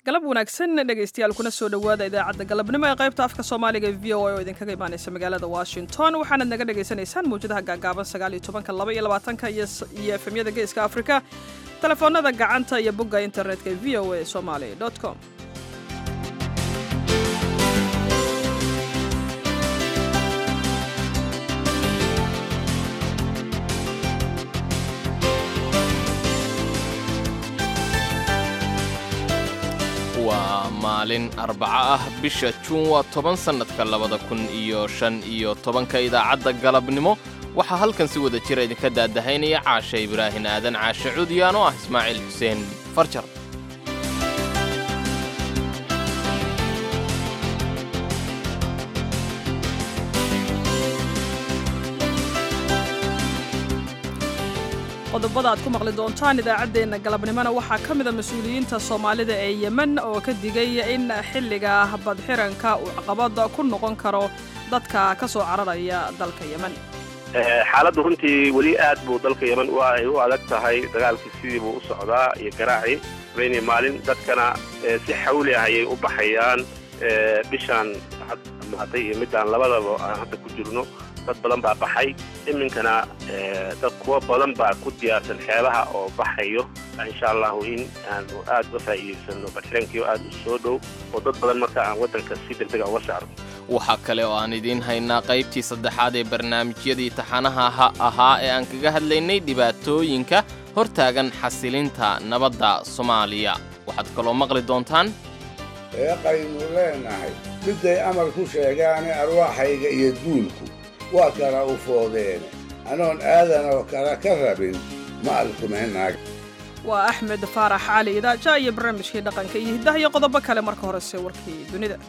galab wanaagsan dhegaystayaal kuna soo dhowaada idaacadda galabnimo ee qaybta afka soomaaliga ee v o a oo idinkaga imaanaysa magaalada washington waxaanad naga dhagaysanaysaan mawjadaha gaagaaban sagaaliyo tobanka laba iyo labaatanka iyo efemyada geeska afrika telefoonada gacanta iyo bogga internetka ee v o a somali com waa maalin arbaco ah bisha juun waa toban sannadka labada kun iyo shan iyo tobanka idaacadda galabnimo waxaa halkan si wada jira idinka daadahaynaya caasha ibraahin aadan caashe cudyaan oo ah ismaaciil xuseen farjar qodobada aad ku maqli doontaan idaacaddeenna galabnimona waxaa ka mida mas-uuliyiinta soomaalida ee yemen oo ka digay in xilliga badxiranka uu caqabada ku noqon karo dadka ka soo cararaya dalka yemen xaaladdu runtii weli aad buu dalka yemen ay u adag tahay dagaalkii sidii buu u socdaa iyo garaacii habeenii maalin dadkana si xawli ah ayay u baxayaan bishaan maatay iyo midaan labadaba aan hadda ku jirno dad badan baa baxay iminkana dad kuwa badan baa ku diyaarsan xeebaha oo baxayo insha allahu in aanu aad uga faa'iidaysano badxirankii aad u soo dhow oo dad badan marka aan waddanka si degdega uga saarno waxaa kale oo aan idiin haynaa qaybtii saddexaad ee barnaamijyadii taxanaha ha ahaa ee aan kaga hadlaynay dhibaatooyinka hortaagan xasilinta nabadda soomaaliya waxaad kaloo maqli doontaan eeqaynu leenahay midday amar ku sheegaane arwaaxayga iyo duulku waa kala u foodeene anoon aadanoo kale ka rabin ma alkumaynaag waa axmed faarax cali idaaja iyo barnaamijkii dhaqanka iyo hiddaha iyo qodobo kale marka horese warkii dunida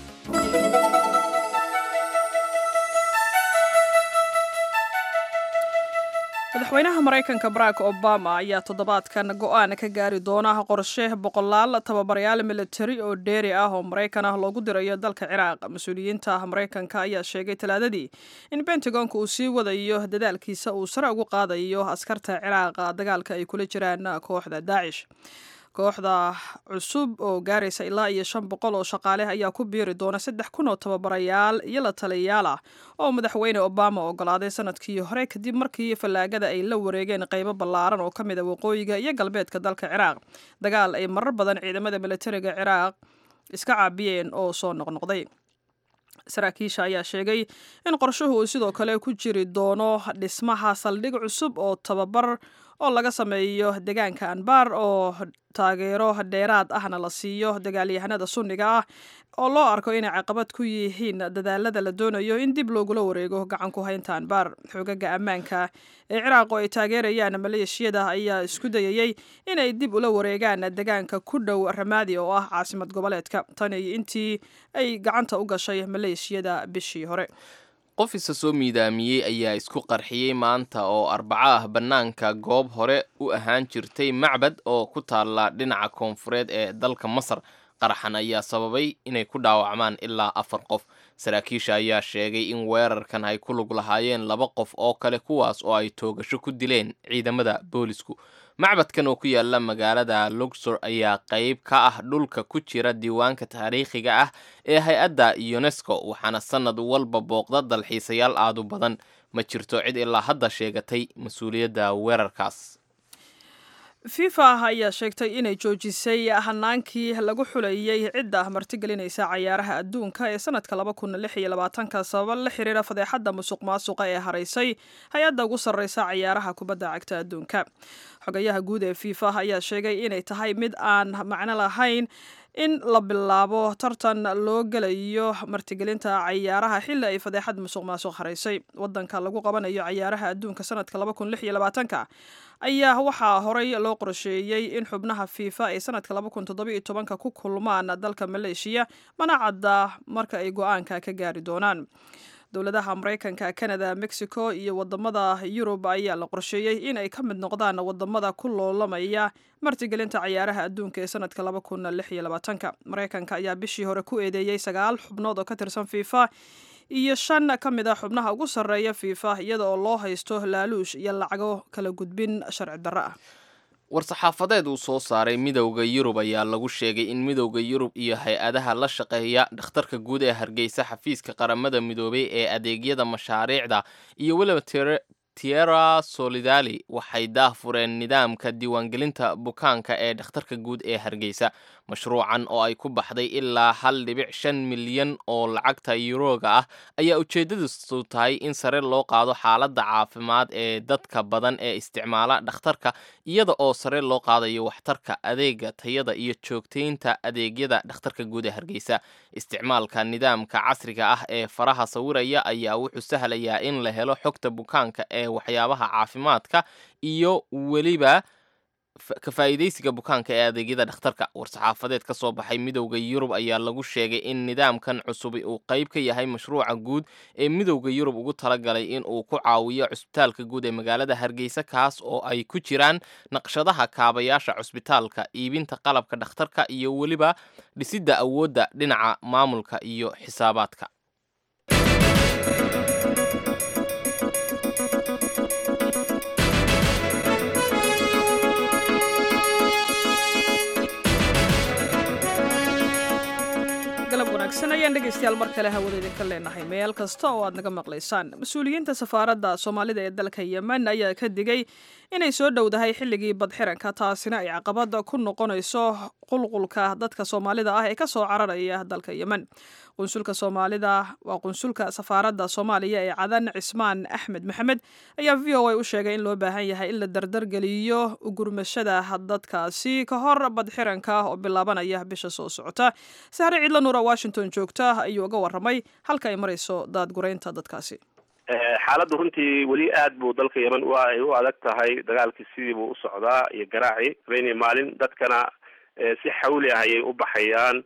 madaxweynaha maraykanka barack obama ayaa toddobaadkan go'aan ka gaari doona qorshe boqolaal tababarayaal militari oo dheeri ah oo maraykan ah loogu dirayo dalka ciraaq mas-uuliyiinta maraykanka ayaa sheegay talaadadii in bentagonka uu sii wadayo dadaalkiisa uu sare ugu qaadayo askarta ciraaqa dagaalka ay kula jiraan kooxda daacish kooxda cusub oo gaaraysa ilaa iyo shan boqol oo shaqaaleh ayaa ku biiri doona saddex kun oo tababarayaal iyo la taliyayaal ah oo madaxweyne obama ogolaaday sanadkii hore kadib markii fallaagada ay la wareegeen qaybo ballaaran oo ka mid a waqooyiga iyo galbeedka dalka ciraaq dagaal ay marar badan ciidamada militariga ciraaq iska caabiyeen oo soo noqnoqday saraakiisha ayaa sheegay in qorshuhu uu sidoo kale ku jiri doono dhismaha saldhig cusub oo tababar oo laga sameeyo deegaanka anbar oo taageero dheeraad ahna la siiyo dagaalyahanada sunniga ah oo loo arko inay caqabad ku yihiin dadaalada la doonayo in dib loogula wareego gacan ku haynta anbar xogaga ammaanka ee ciraaq oo ay taageerayaan maleeshiyada ayaa isku dayayey inay dib ula wareegaan deegaanka ku dhow ramaadi oo ah caasimad goboleedka tan iyo intii ay gacanta u gashay maleeshiyada bishii hore qof isa soo miidaamiyey ayaa isku qarxiyey maanta oo arbaco ah bannaanka goob hore u ahaan jirtay macbad oo ku taalla dhinaca koonfureed ee dalka masar qaraxan ayaa sababay inay ku dhaawacmaan ilaa afar qof saraakiisha ayaa sheegay in weerarkan ay ku lug lahaayeen laba qof oo kale kuwaas oo ay toogasho ku dileen ciidamada boolisku macbadkan oo ku yaala magaalada luxor ayaa qayb ka ah dhulka ku jira diiwaanka taariikhiga ah ee hay-adda unesco waxaana sannad walba booqda dalxiisayaal aadu badan ma jirto cid ilaa hadda sheegatay mas-uuliyadda weerarkaas fifa ayaa sheegtay inay joojisay hanaankii lagu xulayey cidda martigelinaysa cayaaraha adduunka ee sanadka laba kun lix iyo labaatanka sababa la xiriira fadeexadda musuq maasuqa ee haraysay hay-adda ugu sarreysa cayaaraha kubadda cagta adduunka xogayaha guud ee fifa ayaa sheegay inay tahay mid aan macno lahayn in la bilaabo tartan loo gelayo martigelinta cayaaraha xilli ay fadeexad musuq maasuq haraysay wadanka lagu qabanayo cayaaraha adduunka sanadka laba kun lix iyo labaatanka ayaa waxaa horey loo qorsheeyey in xubnaha fifa ay sanadka laba kun toddoba iyo tobanka ku kulmaan dalka maleeshiya mana cadda marka ay go-aanka ka gaari doonaan dowladaha maraykanka canada mexico iyo wadamada yurub ayaa la qorsheeyey in ay ka mid noqdaan wadamada ku loolamaya martigelinta cayaaraha adduunka ee sanadka laba kun lix iyo labaatanka maraykanka ayaa bishii hore ku eedeeyey sagaal xubnood oo ka tirsan fifa iyo shan ka mid a xubnaha ugu sarreeya fifa iyada oo loo haysto laaluush iyo lacago kala gudbin sharci darro ah war-saxaafadeed uu soo saaray midowda yurub ayaa lagu sheegay in midowda yurub iyo hay-adaha la shaqeeya dhakhtarka guud ee hargeysa xafiiska qaramada midoobay ee adeegyada mashaariicda iyo weliba tierra solidali waxay daahfureen nidaamka diiwaangelinta bukaanka ee dhakhtarka guud ee hargeysa mashruucan oo ay ku baxday ilaa hal dhibic shan milyan oo lacagta yuroga ah ayaa ujeedadiisu tahay in sare loo qaado xaaladda caafimaad ee dadka badan ee isticmaala dhakhtarka iyada oo sare loo qaadayo waxtarka adeega tayada iyo joogtaynta adeegyada dhakhtarka guud ee hargeysa isticmaalka nidaamka casriga ah ee faraha sawiraya ayaa wuxuu sahlayaa in la helo xogta bukaanka ee waxyaabaha caafimaadka iyo weliba ka faa'iidaysiga bukaanka ee adeegyada dhakhtarka war-saxaafadeed ka soo baxay midowda yurub ayaa lagu sheegay in nidaamkan cusubi uu qayb ka yahay mashruuca guud ee midowda yurub ugu talagalay in uu ku caawiyo cusbitaalka guud ee magaalada hargeysa kaas oo ay ku jiraan naqshadaha kaabayaasha cusbitaalka iibinta qalabka dhakhtarka iyo weliba dhisidda awoodda dhinaca maamulka iyo xisaabaadka ayaan dhegeystayaal mar kale hawada idinka leenahay meel kasta oo aad naga maqlaysaan mas-uuliyiinta safaaradda soomaalida ee dalka yemen ayaa ka digay inay soo dhowdahay xilligii badxiranka taasina ay caqabad ku noqonayso qulqulka dadka soomaalida ah ee ka soo cararaya dalka yemen qunsulka soomaalida waa qunsulka safaaradda soomaaliya ee cadan cismaan axmed maxamed ayaa v o a u sheegay in loo baahan yahay in la dardargeliyo ugurmashada dadkaasi ka hor badxiranka oo bilaabanaya bisha soo socota sahre ciidla nuura washington joogta ayuu uga waramay halka ay marayso daadguraynta dadkaasi xaaladdu runtii weli aad buu dalka yemen u ay u adag tahay dagaalkii sidii buu u socdaa iyo garaaci habeenii maalin dadkana si xawli ah ayay u baxayaan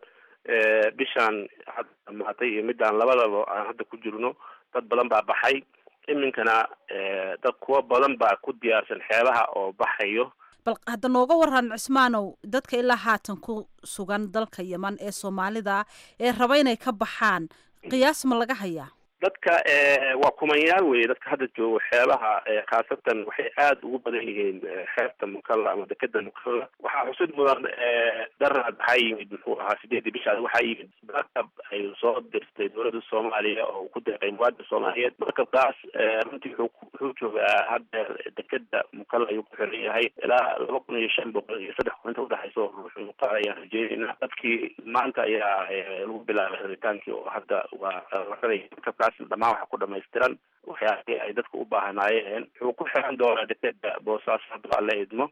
bishaan hadda dhamaatay iyo midaan labadaba aan hadda ku jirno dad badan baa baxay iminkana dad kuwa badan baa ku diyaarsan xeebaha oo baxayo bal hadda nooga waran cismaanow dadka ilaa haatan ku sugan dalka yeman ee soomaalida ee raba inay ka baxaan qiyaas ma laga hayaa dadka waa kumanyaal weye dadka hadda joogo xeebaha khaasatan waxay aada ugu badan yihiin xeebta mukalla ama dekeda mukalla waxaa xusid mudan daraad waxaa yimid muxuu ahaa sideedii bishaas waxaa yimid markab ay soo dirtay dowladda soomaaliya oo ku deeqay muwaadin soomaaliyeed markabkaas runtii wuxuu wuxuu joogaa haddeer dekeda mukalla ayuu ku xiran yahay ilaa laba kun iyo shan boqol iyo saddex kun inta udhexayso wuxuu qaad ayaan rajeynayna dadkii maanta ayaa lagu bilaabay rabitaankii oo hadda waa laranaya markabkaas dhamaan waxa ku dhamaystiran waxyaabihii ay dadku u baahnaayeen wuxuu ku xiran doonaa dekeda boosaaso hadda waa la idmo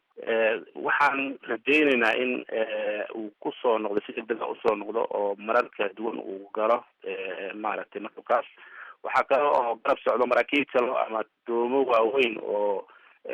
waxaan rajaynaynaa in uu kusoo noqdo si degdega usoo noqdo oo marar kala duwan uu galo maaragtay markabkaas waxaa kale oo garab socdo maraakiib kale ama doomo waaweyn oo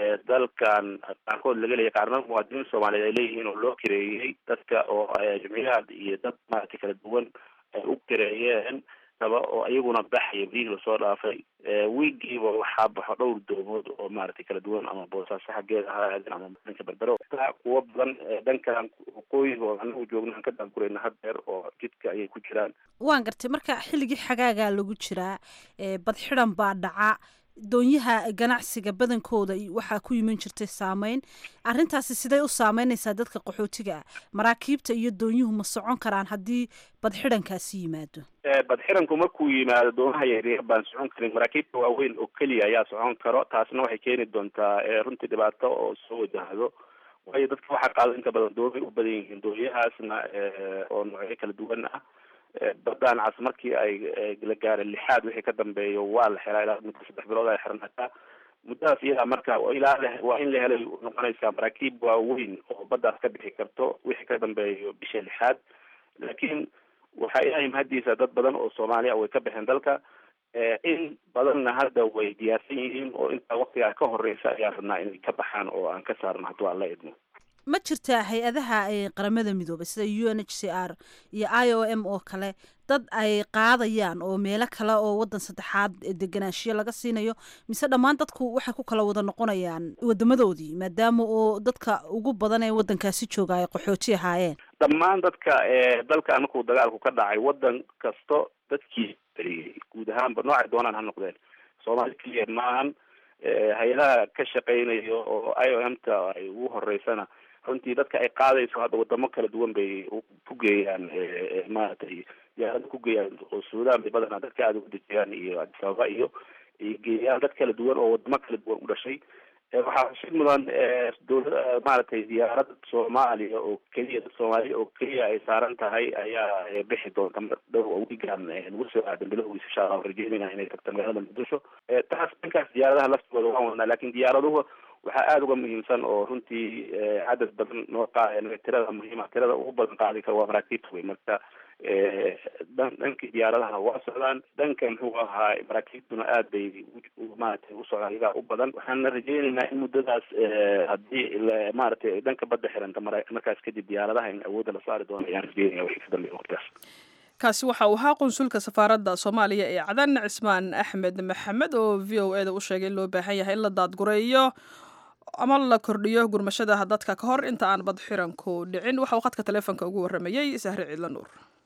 dalkan qaarkood laga leeyahy qaarna muwaadiniin soomaaliyeed ay leeyihiin oo loo kireeyey dadka oo jimciyaad iyo dad maaragtay kala duwan ay u kireeyeen raba oo iyaguna baxaya biyihii lasoo dhaafay wiigiiba waxaa baxo dhowr doomood oo maaragtay kala duwan ama boosaaso xaggeeda ha aadin ama dhanka berbero kuwo badan dhankan waqooyiga oo anagu joogna aan ka daankurayna haddeer oo jidka ayay ku jiraan waan gartay marka xilligii xagaagaa lagu jiraa badxidan baa dhaca doonyaha ganacsiga badankooda waxaa ku yiman jirtay saameyn arrintaasi siday u saameynaysaa dadka qaxootiga ah maraakiibta iyo doonyuhu ma socon karaan haddii badxidankaasi yimaado badxiranku markuu yimaado doomaha yaryar baan socon karin maraakiibta waaweyn oo keliya ayaa socon karo taasna waxay keeni doontaa runtii dhibaato oo soo wajahdo waayo dadka waxaa qaado inta badan doomay u badan yihiin doonyahaasna oo noocyo kala duwan ah badaan cas markii ay la gaara lixaad wixii ka dambeeyo waa la xelaa ilaa muddo saddex bilood ay xirnataa muddadaas iyadaa marka ilaa waa in la helay noqonaysaa maraakiib waaweyn oo baddaas ka bixi karto wixii ka dambeeyo bisha lixaad laakiin waxaa ilaahay mahadiisa dad badan oo soomaaliya way ka baxeen dalka in badanna hadda way diyaarsan yihiin oo intaa waktigaa ka horeysa ayaan rabnaa inay ka baxaan oo aan ka saarno hadduu aan la idmo ma jirtaa hay-adaha qaramada midoobay sida u n h c r iyo i o m oo kale dad ay qaadayaan oo meelo kale oo wadan saddexaad deganaanshiyo laga siinayo mise dhammaan dadku waxay ku kala wada noqonayaan wadamadoodii maadaama oo dadka ugu badan ee wadankaasi jooga ay qaxooti ahaayeen dhammaan dadka dalkan markuu dagaalku ka dhacay wadan kasto dadkii beriyey guud ahaanba noocay doonaan ha noqdeen soomaali keliya maahan hay-adaha ka shaqeynayo oo i o m ta ay ugu horeysana runtii dadka ay qaadayso hadda wadamo kala duwan bay ku geeyaan maaragtay diyaarada ku geeyaan oo suudaan bay badanaa dadka aada ugu dejiyaan iyo addis ababa iyo ay geeyaan dad kala duwan oo wadamo kala duwan u dhashay waxaa xusid mudan dowla maaragtay diyaarad soomaaliya oo keliya dad soomaaliya oo keliya ay saaran tahay ayaa bixi doonta dhow wiigan nagu soo aadan bilowgiisa insha allah rajeynayna inay tagto magaalada muqdisho taas dhankaas diyaaradaha laftooda waan wadnaa lakin diyaaraduhu waxaa aada uga muhiimsan oo runtii cadad badan noo qaad tirada muhiima tirada ugu badan qaadi kara waa maraakiibta wey marka dhankii diyaaradaha waa socdaan dhanka muxuu ahaa maraakiibtuna aad bay maaragtay usocdaan iyagaa u badan waxaana rajeynaynaa in muddadaas haddii maaragtay dhanka badda xiranta markaas kadib diyaaradaha in awoodda la saari doono ayaan rajeynaya wixii ka dambeeya waqtigaas kaasi waxa uu ahaa qunsulka safaaradda soomaaliya ee cadan cismaan axmed maxamed oo v o eda u sheegay in loo baahan yahay in la daadgureeyo ama la kordhiyo gurmashadaha dadka ka hor inta aan bad xiranku dhicin waxa uu khadka taleefonka ugu warramayey sahre ciidla nuur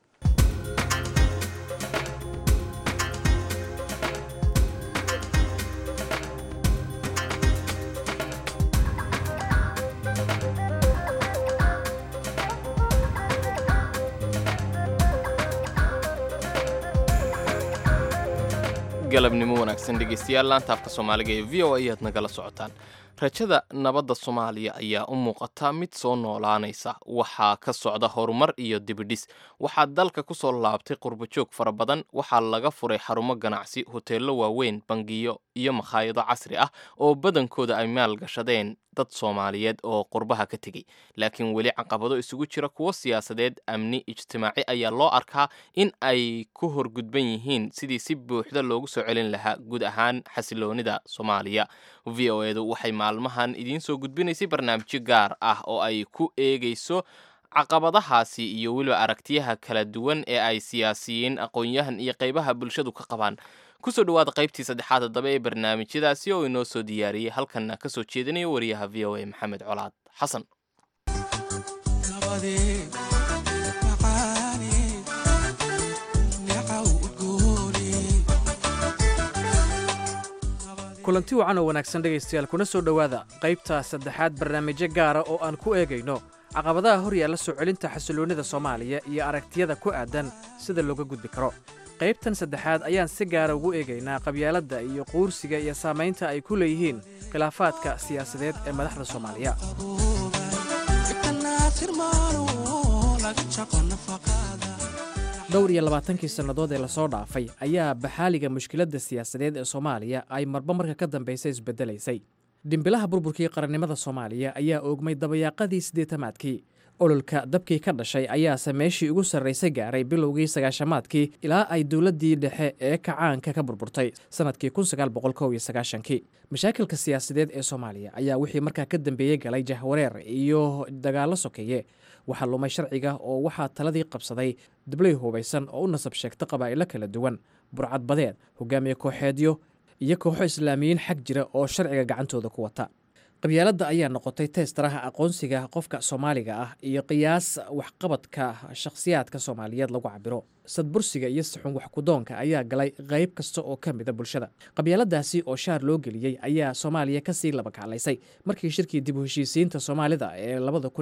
galabnimo wanaagsan dhegeystayaal laanta afka soomaaliga ee v o a ayaad nagala socotaan rajada nabadda soomaaliya ayaa u muuqata mid soo noolaanaysa waxaa ka socda horumar iyo dibidhis waxaa dalka ku soo laabtay qurbajoog fara badan waxaa laga furay xarumo ganacsi hoteello waaweyn bangiyo iyo makhaayado casri ah oo badankooda ay maalgashadeen dad soomaaliyeed oo qurbaha ka tegey laakiin weli caqabado isugu jira kuwo siyaasadeed amni ijtimaaci ayaa loo arkaa in ay ku horgudban yihiin sidii si buuxda loogu soo celin lahaa guud ahaan xasiloonida soomaaliya v o edu waxay maalmahan idiin soo gudbinaysay barnaamijyo gaar ah oo ay ku eegayso caqabadahaasi iyo weliba aragtiyaha kala duwan ee ay siyaasiyiin aqoon-yahan iyo qaybaha bulshadu ka qabaan kusoo dhawaada qaybtii saddexaad haddaba ee barnaamijyadaasi oo inoo soo diyaariyey halkanna ka soo jeedinayo wariyaha v o a maxamed colaad xasan kulanti wacan oo wanaagsan dhegaystayaal kuna soo dhowaada qaybta saddexaad barnaamijyo gaara oo aan ku eegayno caqabadaha hor yaalla soo celinta xasiloonnida soomaaliya iyo aragtiyada ku aadan sida looga gudbi karo qaybtan saddexaad ayaan si gaara ugu eegaynaa qabyaaladda iyo quursiga iyo saamaynta ay ku leeyihiin khilaafaadka siyaasadeed ee madaxda soomaaliya dhowr iyo labaatankii sannadood ee lasoo dhaafay ayaa baxaaliga mushkiladda siyaasadeed ee soomaaliya ay marba marka ka dambaysa isbeddelaysay dhimbilaha burburkii qarannimada soomaaliya ayaa oogmay dabayaaqadii siddeetamaadkii ololka dabkii ka dhashay ayaase meeshii ugu sarraysay gaaray bilowgii sagaashamaadkii ilaa ay dowladdii dhexe ee kacaanka ka burburtay sannadkii kii mashaakilka siyaasadeed ee soomaaliya ayaa wixii markaa ka dambeeyey galay jahwareer iyo dagaallo sokeeye waxaa lumay sharciga oo waxaa taladii qabsaday dablay hubaysan oo u nasab sheegta qabaa'ilo kala duwan burcad badeed hogaamiye kooxeedyo iyo kooxo islaamiyiin xag jira oo sharciga gacantooda ku wata qabyaaladda ayaa noqotay teestaraha aqoonsiga qofka soomaaliga ah iyo qiyaas waxqabadka shakhsiyaadka soomaaliyeed lagu cabiro sadbursiga iyo saxun waxkudoonka ayaa galay qayb kasta oo ka mida bulshada qabyaaladaasi oo shaar loo geliyey ayaa soomaaliya kasii labakaclaysay markii shirkii dib u heshiisiinta soomaalida ee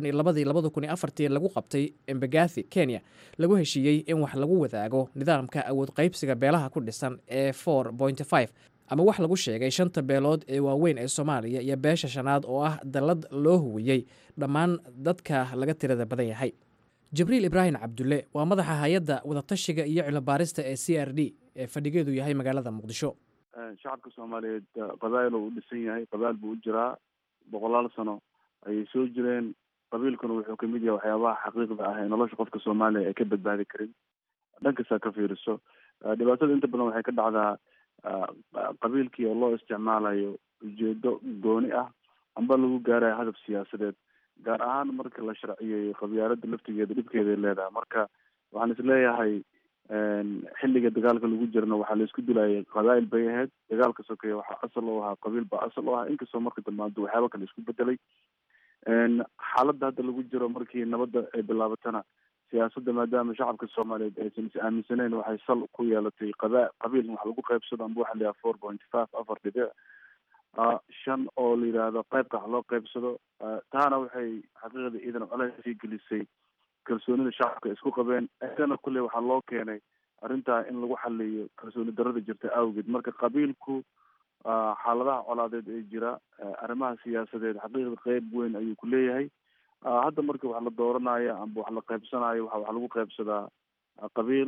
lagu qabtay embagathi kenya lagu heshiiyey in wax lagu wadaago nidaamka awood qaybsiga beelaha ku dhisan ee ama wax lagu sheegay shanta beelood ee waaweyn ee soomaaliya iyo beesha shanaad oo ah dallad loo huwiyey dhammaan dadka laga tirada badan yahay jibriil ibraahim cabdulle waa madaxa hay-adda wadatashiga iyo cilmibaarista ee c r d ee fadhigeedu yahay magaalada muqdisho shacabka soomaaliyeed qabaa'il uu dhisan yahay qabaa'il buu u jiraa boqolaal sano ayay soo jireen qabiilkuna wuxuu kamid yahay waxyaabaha xaqiiqda ah ee nolosha qofka soomaaliya ay ka badbaadi karin dhankasaa ka fiiriso dhibaatada inta badan waxay ka dhacdaa qabiilkii oo loo isticmaalayo ujeedo gooni ah amba lagu gaarayo hadaf siyaasadeed gaar ahaan marka la sharciyeeyo qabyaalada laftigeeda dhibkeeday leedahay marka waxaan isleeyahay xilliga dagaalka lagu jirana waxaa la isku dilayay qabaa'il bay ahayd dagaalka sokeeye waxaa asal u ahaa qabiil baa asal u ahaa inkastoo marka dambaanto waxyaaba kale isku bedelay xaaladda hadda lagu jiro markii nabadda ay bilaabatana siyaasadda maadaama shacabka soomaaliyeed aysan is aaminsaneyn waxay sal ku yeelatay qaba qabiil wax lagu qaybsado amba waxa la yaha four point five afar dhibic shan oo la yidhaahdo qaybka wax loo qaybsado taana waxay xaqiiqda iidan colays sii gelisay kalsoonida shacabka isku qabeen isana kulley waxaa loo keenay arrintaa in lagu xaliyo kalsooni darada jirta awgeed marka qabiilku xaaladaha colaadeed ee jira arrimaha siyaasadeed xaqiiqda qeyb weyn ayuu ku leeyahay hadda markii wax la dooranayo amba wax la qaybsanayo waxa wax lagu qaybsadaa qabiil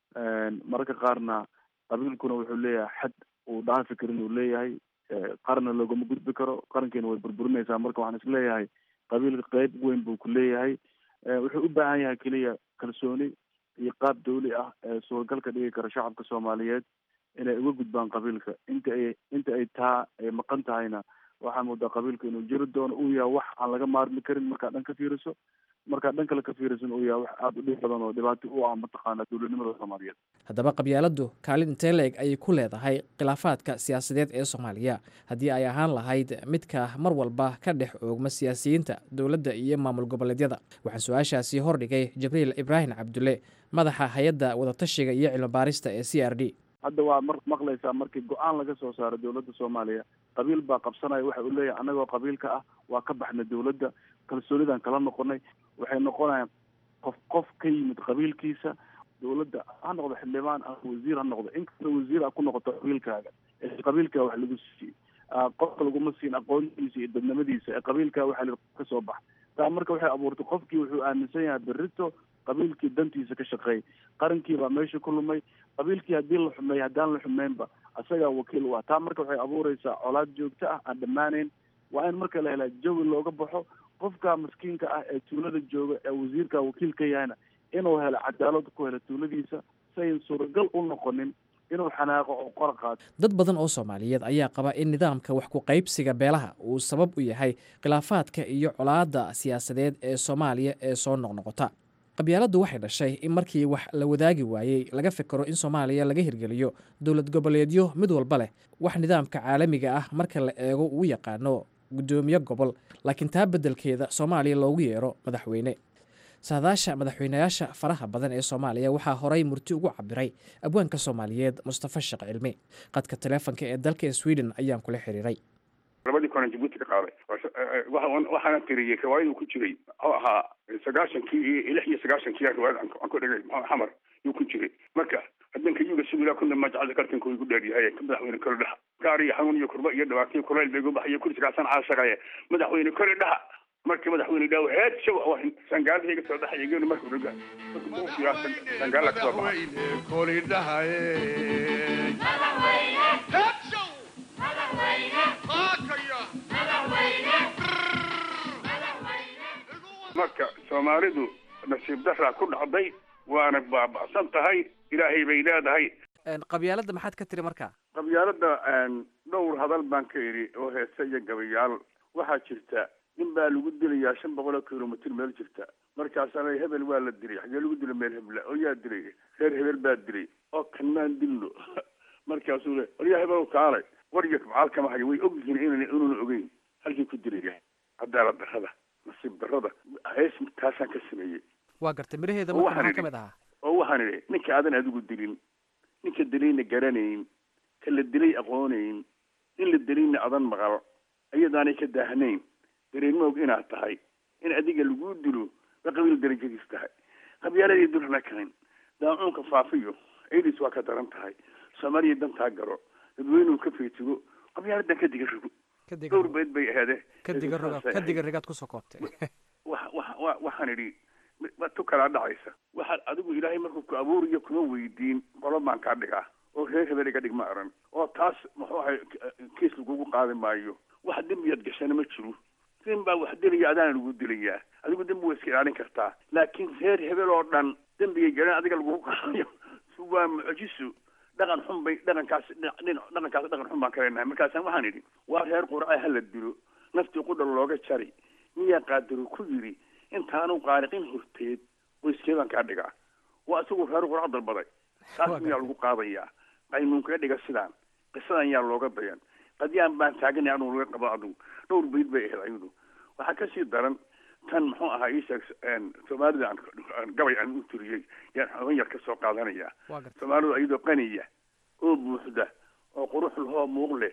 mararka qaarna qabiilkuna wuxuu leeyahay xad uu dhaafi karin uu leeyahay qarna loogama gudbi karo qarankiina way burburinaysaa marka waxaan isleeyahay qabiilka qeyb weyn buu ku leeyahay wuxuu u baahan yahay keliya kalsooni iyo qaab dawli ah ee suuragal ka dhigi kara shacabka soomaaliyeed inay uga gudbaan qabiilka inta ay inta ay taa ay maqan tahayna waxaa moodaa qabiilka inuu jiri doono uu yahay wax aan laga maarmi karin markaad dhan ka fiiriso markaad dhan kale ka fiirisan uu yahay wax aada u dhib badan oo dhibaato u ah mataqaana dowladnimada soomaaliyeed haddaba qabyaaladdu kaalin intee la-eg ayay ku leedahay khilaafaadka siyaasadeed ee soomaaliya haddii ay ahaan lahayd midka mar walba ka dhex oogma siyaasiyiinta dowladda iyo maamul goboleedyada waxaan su-aashaasi hordhigay jibriil ibraahim cabdulle madaxa hay-adda wadatashiga iyo cilmibaarista ee c r d hadda waa mar maqlaysaa markii go-aan laga soo saaro dowladda soomaaliya qabiil baa qabsanaya waxa uu leeyahay annagoo qabiilka ah waa ka baxnay dowladda kalsoonidaan kala noqonay waxay noqonayaan qof qof ka yimid qabiilkiisa dowladda ha noqdo xildhibaan ama wasiir ha noqdo inkastoo wasiir a ku noqoto qabiilkaaga ee qabiilkaa wax lagu siiyey qofka laguma siin aqoontiisa iyo dadnimadiisa ee qabiilkaa waxa la ka soo bax taa marka waxay abuurtay qofkii wuxuu aaminsan yahay berrito qabiilkii dantiisa ka shaqeey qarankii baa meesha ku lumay qabiilkii haddii la xumeey haddaan la xumeynba isagaa wakiil u ah taa marka waxay abuureysaa colaad joogto ah aan dhammaanayn waa in marka la helaa jawi looga baxo qofka maskiinka ah ee tuulada jooga ee wasiirka wakiil ka yahayna inuu helo cadaalad ku helo tuuladiisa sayn suuragal u noqonin inuu xanaaqo oo qora qaato dad badan oo soomaaliyeed ayaa qaba in nidaamka wax ku qaybsiga beelaha uu sabab u yahay khilaafaadka iyo colaadda siyaasadeed ee soomaaliya ee soo noqnoqota qabyaaladdu waxay dhashay in markii wax la wadaagi waayey laga fikero in soomaaliya laga hirgeliyo dowlad goboleedyo mid walba leh wax nidaamka caalamiga ah marka la eego uu yaqaano guddoomiye gobol laakiin taa beddelkeeda soomaaliya loogu yeero madaxweyne saadaasha madaxweynayaasha faraha badan ee soomaaliya waxaa horay murti ugu cabiray abwaanka soomaaliyeed mustafa sheekh cilmi qadka taleefonka ee dalka sweden ayaan kula xiriiray labadii koran jabuuti ka qaaday waxaana tiriyey riwaayaduu ku jiray muxuu ahaa sagaashankii iyo lix iyo sagaashankii riwaayad aan ku dhigay xamar yuu ku jiray marka hadanka yuga sugila kuna majacada kartanka igu dheeryahay ka madaxweyne kole dhaha gaar iyo xanuun iyo kurba iyo dhibaato iyo kulayl bay igu baxayo kursigaasan caashaqaye madaxweyne kole dhaha markii madaxweyne dhaw heed shaw sangaalaha iga soo dhaxaya geenu markuu dhaga sangaala kasoo baxa marka soomaalidu nasiib daraa ku dhacday waana baaba'san tahay ilaahay bay leedahay qabyaaladda maxaad ka tiri markaa qabyaalada dhowr hadal baan ka idhi oo heese iyo gabayaal waxaa jirta nin baa lagu dilayaa shan boqol oo kilomitr meel jirta markaasana hebel waa la dilay xagee lagu dila meel hebla oo yaa dilay reer hebel baa dilay oo kanmaan dilno markaasuu le waryaa hebel kaalay warya macaal kama hayo way ogyihiin inan inuuna ogeyn halkii ku dilaya cadaalad darrada nasiib darrada hees taasaan ka sameeyey waa gartay miraheeda oo marka waxaan maxaa ka idhi mid ahaa oo waxaan idhi ninka aadan adigu dilin ninka dilayna garanayn ka la dilay aqoonayn in la dilayna adan maqal ayadaanay ka daahnayn dareenma og inaad tahay in adiga lagu dilo ba qabiil darajadiis tahay qabyaaladii dulana karin daacuunka faafiyo aids waa ka daran tahay soomaaliya dantaa garo dadweynuhu ka feetigo qabyaaladan ka diga rogo ka diga dhowr beed bay aheede ka diga roga ka diga rigaad kusoo koobtay wa wa wa waxaan idhi waa tu kalaa dhacaysa waxaad adigu ilaahay markuu ku abuuriyo kuma weydiin qolo baan kaa dhigaa oo reer hebel iga dhig ma aran oo taas muxuu ahay kiis lagugu qaadi maayo wax dembiyaad gashana ma jiro nin baa wax dilaya adaana lagu dilayaa adigu dembi waa iska ilaalin kartaa laakiin reer hebel oo dhan dembigay garan adiga lagugu qaadayo waa mucjiso dhaqan xun bay dhaqankaas dhinac dhaqankaas dhaqan xun baan ka leenahay markaasaan waxaan idhi waa reer qurca hala dilo naftii qudhal looga jari miyaa qaadaro ku yidhi intaanu qaariqin horteed qoyskeedaan kaa dhigaa waa isagu reer qurca dalbaday taas miyaa lagu qaadayaa qaynuunkaga dhiga sidaan qisadan yaa looga dayan qadyaan baan taaganay anuu laga qabo adigu dhowr bayd bay ahayd ayadu waxaa kasii daran tan muxuu ahaa isheeg soomaalida aan aan gabay aan u tiriyey yaan xogan yar ka soo qaadanaya waa gartay soomaalidu iyadoo qaniya oo buuxda oo qurux lahoo muuq leh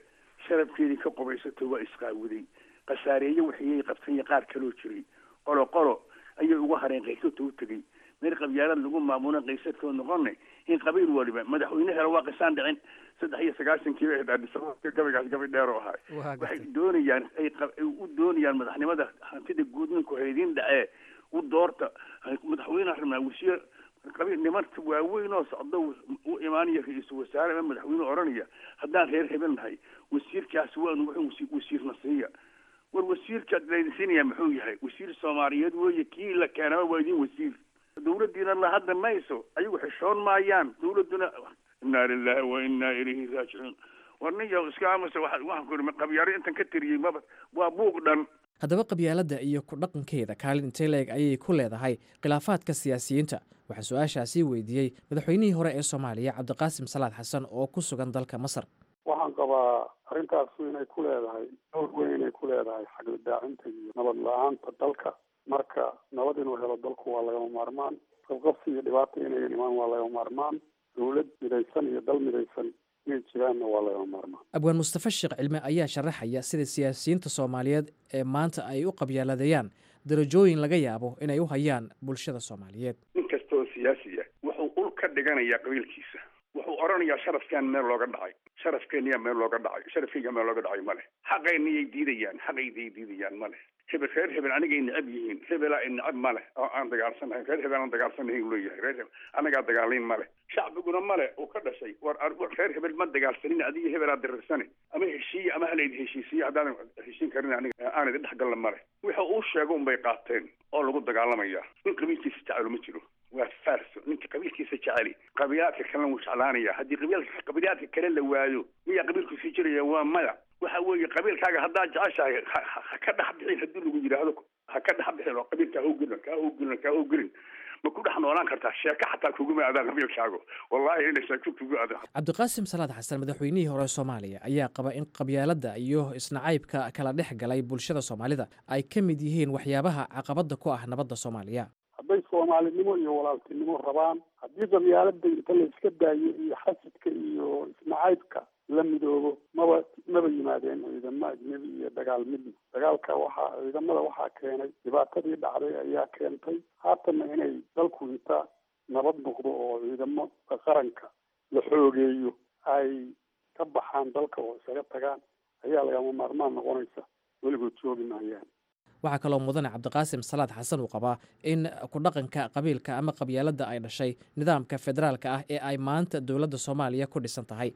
sharafkeedii ka qubaysato waa isqaawiday khasaareeye waxiyay qabtanya qaar kaloo jiray qolo qolo ayay uga hareen qaysadta u tegey meel qabyaalad lagu maamulan qaysadkoo noqone in qabiil waliba madaxweyne helo waa qisaan dhicin saddex iyo sagaashankii bay ahayd gabaygaas gabay dheer oo ahay waxay doonayaan ay u doonayaan madaxnimada hantida guud ninku haydin dhacee u doorta madaxweyne rabnaa wasiir qabiil nimanka waaweyn oo socda u imaanaya ra-iisul wasaare ama madaxweyne odhanaya haddaan reer hebel nahay wasiirkaas waanu wuxuu wasiirna siiya war wasiirka laydin siinaya muxuu yahay wasiir soomaaliyeed weeye kii la keenaba waa idin wasiir dawladdiina la hadda mayso ayagu xishoon maayaan dawladduna inaa lilahi wa inaa ilayhi raajicuun war nin yaw iska amase waxaan ku iri qabyaaro intan ka tiriyey maba waa buuq dhan haddaba qabyaaladda iyo ku dhaqankeeda kaalin intee leeg ayay ku leedahay khilaafaadka siyaasiyiinta waxaa su-aashaasii weydiiyey madaxweynihii hore ee soomaaliya cabdiqaasim salaad xasan oo ku sugan dalka masar waxaan qabaa arrintaasu inay ku leedahay dowr weyn inay ku leedahay xagladaacinta iyo nabad la-aanta dalka marka nabad inuu helo dalku waa lagama maarmaan qabqabsi iyo dhibaata inay imaan waa lagama maarmaan dawlad midaysan iyo dal midaysan inay jiraanna waa lagama maarmaan abwaan mustafa sheekh cilme ayaa sharaxaya sida siyaasiyiinta soomaaliyeed ee maanta ay u qabyaaladeeyaan darajooyin laga yaabo inay u hayaan bulshada soomaaliyeed nin kasta oo siyaasi ah wuxuu ul ka dhiganayaa qabiilkiisa wuxuu odhanayaa sharafkan meel looga dhacay sharafkeeniyaa meel looga dhacay sharafkeyga meel looga dhacay male xaqayniyay diidayaan xaqayday diidayaan male hebel reer hebel anigay necab yihiin hebelaa i necab male oo aan dagaalsanahay reer hebel aan dagaalsanahay uu leeyahay reer hebel anagaa dagaalayn male shacbiguna male uu ka dhashay war reer hebel ma dagaalsanin adiga hebelaa dirirsane ama heshiiye ama halaydi heshiisiye haddaadan heshiin karin aniga aan idin dhexgalla male wixii uu sheego unbay qaateen oo lagu dagaalamaya nin qabiilkiisa jecelo ma jiro waa farso ninka qabiilkiisa jeceli qabiilaadka kalena wuu jeclaanaya haddii qabiilka qabiilaadka kale la waayo miyaa qabiilku sii jiraya waa maya waxa weeye qabiilkaaga haddaad jeceshahay ha ka dhex bixin haddii lagu yidhaahdo ha ka dhex bixin oo qabiilka ha ugelin ka ugelin ka ugelin ma ku dhex noolaan kartaa sheeko xataa kuguma aadaan qabiilkaago wallahi inay sheeko kugu aadaan cabdiqaasim salaad xasan madaxweynihii hore soomaaliya ayaa qaba in qabyaaladda iyo isnacaybka kala dhex galay bulshada soomaalida ay ka mid yihiin waxyaabaha caqabada ku ah nabadda soomaaliya hadday soomaalinimo iyo walaaltinimo rabaan haddii qabyaalada inta la iska daayo iyo xasidka iyo isnacaybka la midoobo maba maba yimaadeen ciidamo ajnebi iyo dagaal midna dagaalka waxaa ciidamada waxaa keenay dhibaatadii dhacday ayaa keentay haatanna inay dalku inta nabad noqdo oo ciidamo qaranka la xoogeeyo ay ka baxaan dalka oo isaga tagaan ayaa lagama maarmaan noqonaysa weligood joogi maayaan waxaa kaloo mudane cabdiqaasim salaad xasan uu qabaa in ku dhaqanka qabiilka ama qabyaaladda ay dhashay nidaamka federaalka ah ee ay maanta dowladda soomaaliya ku dhisan tahay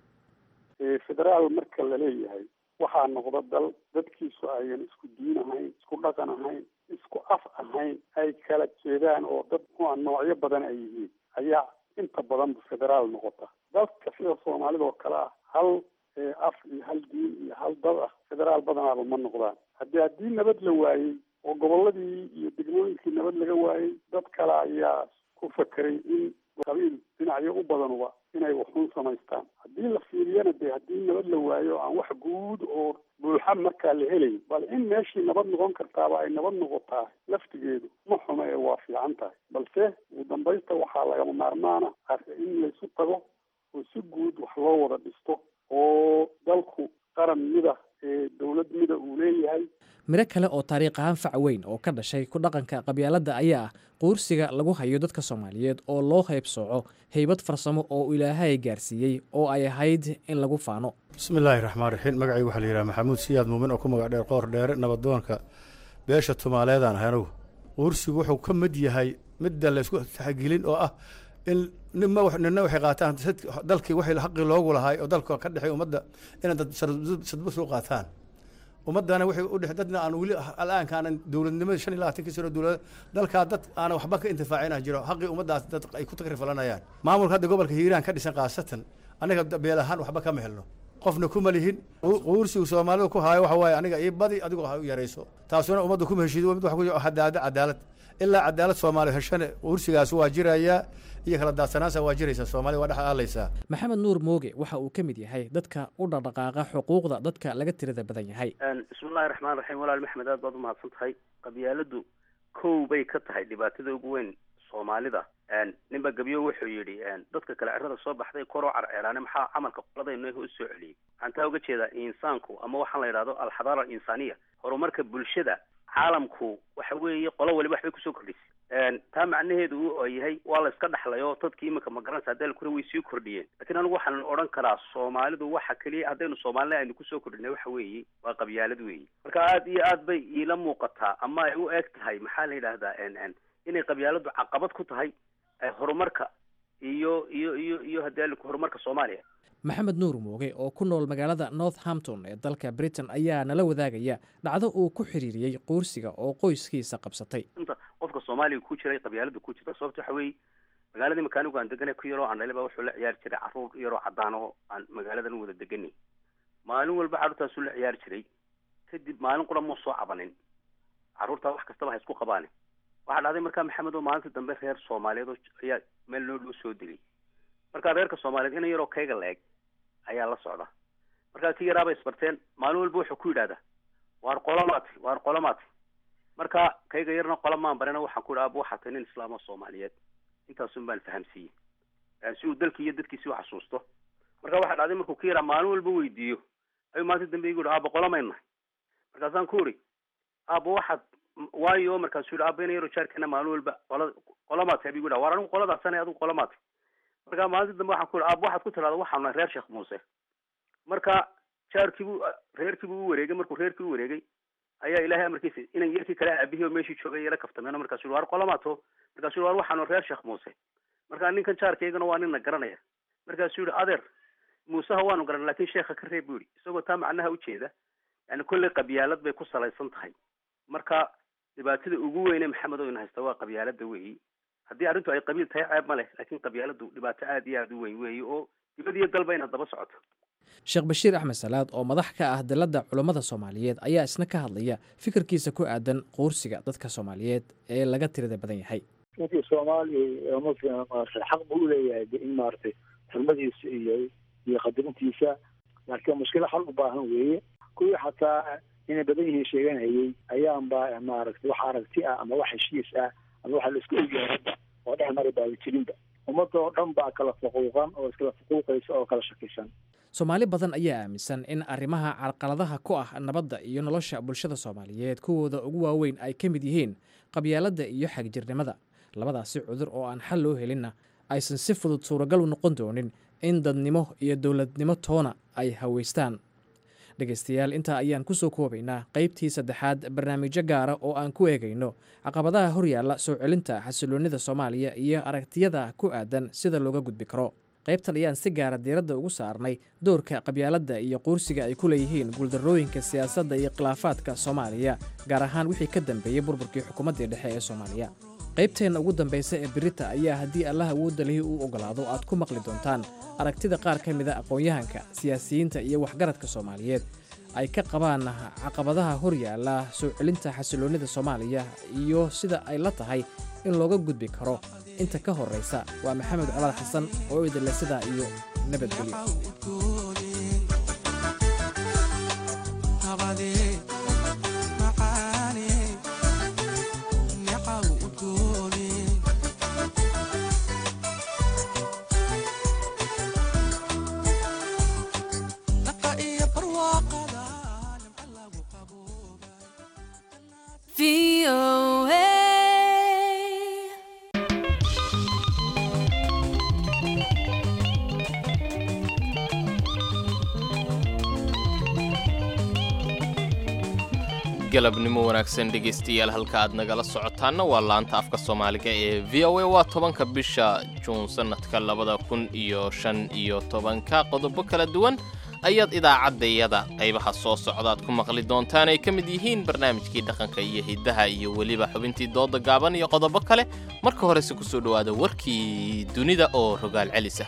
federaal marka la leeyahay waxaa noqda dal dadkiisu ayan isku diin ahayn isku dhaqan ahayn isku af ahayn ay kala jeedaan oo dad mua noocyo badan ay yihiin ayaa inta badanba federaal noqota dalka sida soomaalida oo kale ah hal af iyo hal diin iyo hal dad ah federaal badanaaba ma noqdaan haddii haddii nabad la waayey oo goboladii iyo degmooyinkii nabad laga waayey dad kale ayaa ku fakeray in qabiil dhinacyo u badanuba inay waxuun samaystaan haddii la fiiriyana dee haddii nabad la waayo aan wax guud oo buuxa markaa la helayn bal in meeshii nabad noqon kartaaba ay nabad noqotaa laftigeedu ma xumo ee waa fiican tahay balse ugu dambaysta waxaa lagama maarmaana in laysu tago oo si guud wax loo wada dhisto oo dalku qaran mida ee dowlad mida uu leeyahay miro kale oo taariikh ahaan fac weyn oo ka dhashay ku dhaqanka qabyaaladda ayaa ah quursiga lagu hayo dadka soomaaliyeed oo loo haybsooco haybad farsamo oo ilaahay gaarsiiyey oo ay ahayd in lagu faano bismillaahi raxmaan raxiim magacaygu waxaa la yidhaha maxamuud siyaad muumin oo ku magac dheer qoor dheere nabadoonka beesha tumaaleedaan ahay anugu quursigu wuxuu ka mid yahay midda laysku taxgelin oo ah in nima nina waxay qaataan dalkii waxay xaqii loogu lahay oo dalka ka dhexay ummadda inay dad sadbus u qaataan ummaddana waxay u dhex dadna aan weli al'aanka aanan dowladnimada shan iyo labaatankii sano dowlad dalkaa dad aanan waxba ka intifaacina jiro xaqii ummaddaas dad ay ku takrifalanayaan maamulka hadda gobolka hiiraan ka dhisan khaasatan aniga beel ahaan waxba kama helno qofna kuma lihin quursigu soomaalida ku haayo waxa waaye aniga ii badi adigu ha u yarayso taasuna ummadda kuma heshiido mid wax ku hadaada cadaalad ilaa cadaalad soomaaliya heshane quursigaas waa jirayaa iyo kala daadsanaansa waa jiraysa soomaalida waa dhex aalaysaa maxamed nuur mooge waxa uu ka mid yahay dadka u dhaqdhaqaaqa xuquuqda dadka laga tirada badan yahay bismillahi raxmaan raxiim walaal maxmed aad baad umahadsan tahay qabyaaladu kow bay ka tahay dhibaatada ugu weyn soomaalida ninba gebyo wuxuu yidhi dadka kale cirada soo baxday koroo carceelaane maxaa camalka qoladaynu u soo celiyey waxaan taa uga jeedaa insaanku ama waxaan la yidhahdo alxadaara alinsaniya horumarka bulshada caalamku waxa weeye qolo waliba waxbay kusoo kordhisay taa macnaheedu u yahay waa la iska dhaxlayo dadkii iminka magaranaysa hadii kure way sii kordhiyeen lakin anigu waxaan odhan karaa soomaalidu waxa keliya haddaynu soomaalina aynu kusoo kordhinay waxa weeye waa qabyaalad weeye marka aad iyo aad bay iila muuqataa ama ay u eg tahay maxaa la yidhahdaa inay qabyaaladu caqabad ku tahay horumarka iyo iyo iyo iyo hadii horumarka soomaaliya maxamed nuur mooge oo ku nool magaalada northampton ee dalka britain ayaa nala wadaagaya dhacdo uu ku xiriiriyey quursiga oo qoyskiisa qabsatay inta qofka soomaaliga ku jiray qabyaalada ku jirta sababta waxa weeye magaaladii makaanigu aan deganay ku yaroo aan dhaliba wuxuu la ciyaari jiray carruur yaroo caddaan oo aan magaaladan wada deganay maalin walba carruurtaasuu la ciyaari jiray kadib maalin qura muu soo cabanin carruurtaa wax kastaba ha isku qabaane waxaa dhacday markaa maxamed oo maalintii dambe reer soomaaliyeed oo ayaa meel noo dhow soo degay markaa reerka soomaaliyeed ina yaroo kayga la eg ayaa la socda markaa kii yaraabay isbarteen maalin walba wuxuu ku yidhahdaa waar qolomaati waar qolomaati marka kayga yarna qola maan barina waxaan ku yidhi abu waxaa tahay nin islaam oo soomaaliyeed intaasun baan fahamsiiyey si uu dalkii iyo dadkiisi u xasuusto marka waxaa dhacday markuu ka yaraa maalin walba weydiiyo ayuu maalinta dambe igu yihi aaba qolomayna markaasaan ku uri aaba waxaad waayo markaasuu yihi aaba ina yaro jaarkeena maalin walba qola qolomaati abigu yidhaha waar anigu qoladaasana adigu qolomaati marka maalinta dambe waxaan ku yihi aaba waxaad ku tirahda waxaan nahay reer sheekh muuse marka jaarkiibuu reerkiibuu u wareegay markuu reerkii u wareegay ayaa ilaahay amarkiisa inan yarkii kale aabihii oo meeshii joogay yala kaftameen markaasu yii waar qolomaato markaasuu waar waxaan reer sheekh muuse marka ninkan jaarkaygana waa nina garanaya markaasuu yihi adeer muuseha waanu garan lakin sheekha ka reeb buu yihi isagoo taa macnaha ujeeda yani kolley qabyaalad bay ku salaysan tahay marka dhibaatada ugu weyne maxamed oo ina haysta waa qabyaalada weeyi haddii arrintu ay qabiil tahay ceeb ma leh laakiin qabyaaladu dhibaato aad iyo aada u weyn weeyi oo dibad iyo dalba ina daba socoto sheekh bashiir axmed salaad oo madax ka ah dalladda culummada soomaaliyeed ayaa isna ka hadlaya fikirkiisa ku aadan quursiga dadka soomaaliyeed ee laga tirada badan yahay ninkii soomaaliya muslim maarata xaq buu uleeyahay in maaragtay xurmadiisa iyo iyo qadarintiisa laakiin mushkilo xal u baahan weeye kuwii xataa inay badan yihiin sheeganayay ayaanba maaragtay wax aragti ah ama wax heshiis ah ama waxa la isku ogyahay hadda oo dhex mari baaba jirinba ummadda oo dhan baa kala fuquuqan oo iskala fuquuqaysa oo kala shakisan soomaali badan ayaa aaminsan in arrimaha carqaladaha ku ah nabadda iyo nolosha bulshada soomaaliyeed kuwooda ugu waaweyn ay ka mid yihiin qabyaaladda iyo xagjirnimada labadaasi cudur oo aan xal loo helinna aysan si fudud suuragal u noqon doonin in dadnimo iyo dowladnimo toona ay haweystaan dhegaystayaal intaa ayaan ku soo koobaynaa qaybtii saddexaad barnaamijyo gaara oo aan ku eegayno caqabadaha horyaalla soo celinta xasiloonnida soomaaliya iyo aragtiyada ku aadan sida looga gudbi karo qaybtan ayaan si gaara diiradda ugu saarnay doorka qabyaaladda iyo quursiga ay ku leeyihiin guuldarrooyinka siyaasadda iyo khilaafaadka soomaaliya gaar ahaan wixii ka dambeeyey burburkii xukuumaddii dhexe ee soomaaliya qaybteenna ugu dambaysa ee birita ayaa haddii allah awoodda lihi uu ogolaado aad ku maqli doontaan aragtida qaar ka mida aqoon-yahanka siyaasiyiinta iyo waxgaradka soomaaliyeed ay ka qabaan caqabadaha horyaalla soo celinta xasiloonnida soomaaliya iyo sida ay la tahay in looga gudbi karo inta ka horraysa waa maxamed colaad xasan oo idinle sidaa iyo nabadgelyo galabnimo wanaagsan dhegaystayaal halka aad nagala socotaanna waa laanta afka soomaaliga ee v o a waa tobanka bisha juun sannadka labada kun iyo shan iyo tobanka qodobo kala duwan ayaad idaacaddayada qaybaha soo socdaad ku maqli doontaan ay ka mid yihiin barnaamijkii dhaqanka iyo hiddaha iyo weliba xubintii dooda gaaban iyo qodobo kale marka horese ku soo dhowaada warkii dunida oo rogaal celisa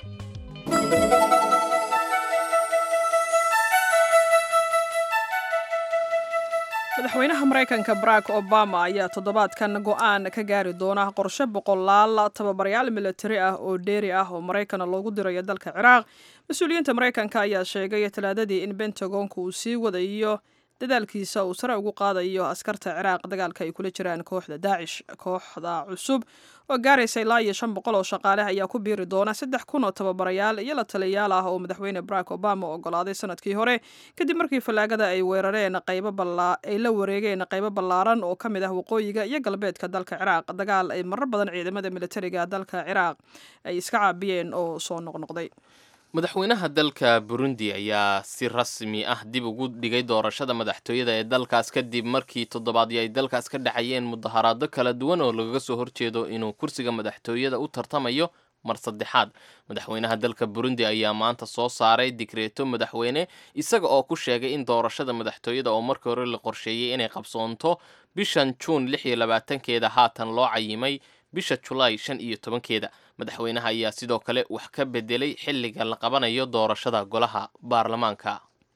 madaxweynaha maraykanka barack obama ayaa toddobaadkan go'aan ka gaari doona qorshe boqolaal tababaryaal militari ah oo dheeri ah oo maraykana loogu dirayo dalka ciraaq mas-uuliyiinta maraykanka ayaa sheegay talaadadii in bentagonka uu sii wadayo dadaalkiisa uu sare ugu qaadayo askarta ciraaq dagaalka ay kula jiraan kooxda daacish kooxda cusub oo gaaraysa ilaa iyo shan boqol oo shaqaale ayaa ku biiri doona saddex kun oo tababarayaal iyo la taliyayaal ah oo madaxweyne barack obama ogolaaday sanadkii hore kadib markii fallaagada ay weerareen qaybo ay la wareegeen qaybo ballaaran oo ka mid ah waqooyiga iyo galbeedka dalka ciraaq dagaal ay marar badan ciidamada militariga dalka ciraaq ay iska caabiyeen oo soo noqnoqday madaxweynaha dalka burundi ayaa si rasmi ah dib ugu dhigay doorashada madaxtooyada ee dalkaas kadib markii toddobaadyo ay dalkaas ka dhacayeen mudaharaado kala duwan oo lagaga soo horjeedo inuu kursiga madaxtooyada u tartamayo mar saddexaad madaxweynaha dalka burundi ayaa maanta soo saaray digreeto madaxweyne isaga oo ku sheegay in doorashada madaxtooyada oo markii hore la qorsheeyey inay qabsoonto bishan juun lix iyo labaatankeeda haatan loo cayimay bisha julaay shan iyo tobankeeda madaxweynaha ayaa sidoo kale wax ka bedelay xilliga la qabanayo doorashada golaha baarlamaanka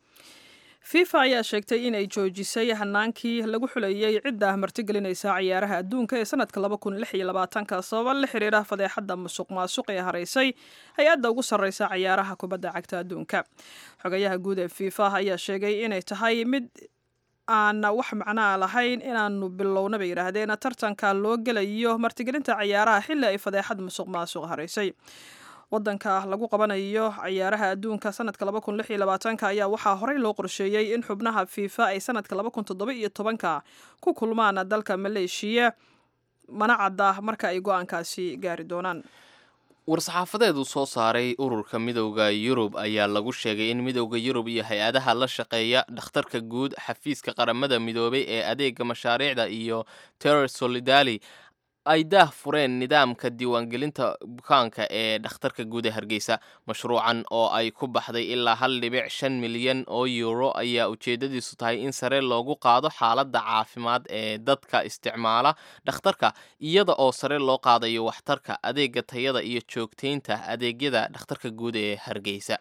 fifa ayaa sheegtay inay joojisay hanaankii lagu xuleeyey cidda martigelinaysa ciyaaraha adduunka ee sanadka laba kun lix iyo labaatanka sababa la xiriira fadeexadda musuq maasuq ee haraysay hay-adda ugu sarreysa ciyaaraha kubadda cagta adduunka xogayaha guud ee fifa ayaa sheegay inay tahay mid aan wax macnaa lahayn inaanu bilowna bay yidhaahdeen tartanka loo gelayo martigelinta ciyaaraha xilli ay fadeexad musuq maasuq haraysay wadanka lagu qabanayo ciyaaraha adduunka sanadka laba kun lix iyo labaatanka ayaa waxaa horey loo qorsheeyey in xubnaha fifa ay sanadka laba kun toddoba iyo tobanka ku kulmaan dalka maleeshiya mana cadda marka ay go-aankaasi gaari doonaan war-saxaafadeed uu soo saaray ururka midowda yurub ayaa lagu sheegay in midowda yurub iyo hay-adaha la shaqeeya dhakhtarka guud xafiiska qaramada midoobay ee adeega mashaariicda iyo terror solidali ay daah fureen nidaamka diiwaangelinta bukaanka ee dhakhtarka guud ee hargeysa mashruucan oo ay ku baxday ilaa hal dhibic shan milyan oo euro ayaa ujeedadiisu tahay in sare loogu qaado xaaladda caafimaad ee dadka isticmaala dhakhtarka iyada oo sare loo qaadayo waxtarka adeega tayada iyo joogtaynta adeegyada dhakhtarka guud ee hargeysa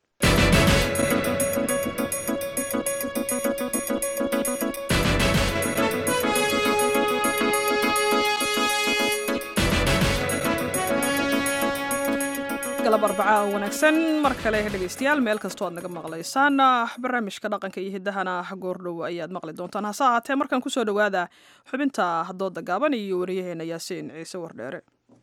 galab arbacaa wanaagsan mar kale dhegaystayaal meel kastoo aad naga maqlaysaan barnaamijka dhaqanka iyo hiddahana goordhow ayaad maqli doontaan hase ahaatee markaan kusoo dhowaada xubinta dooda gaaban iyo wariyaheena yaasiin ciise wardheere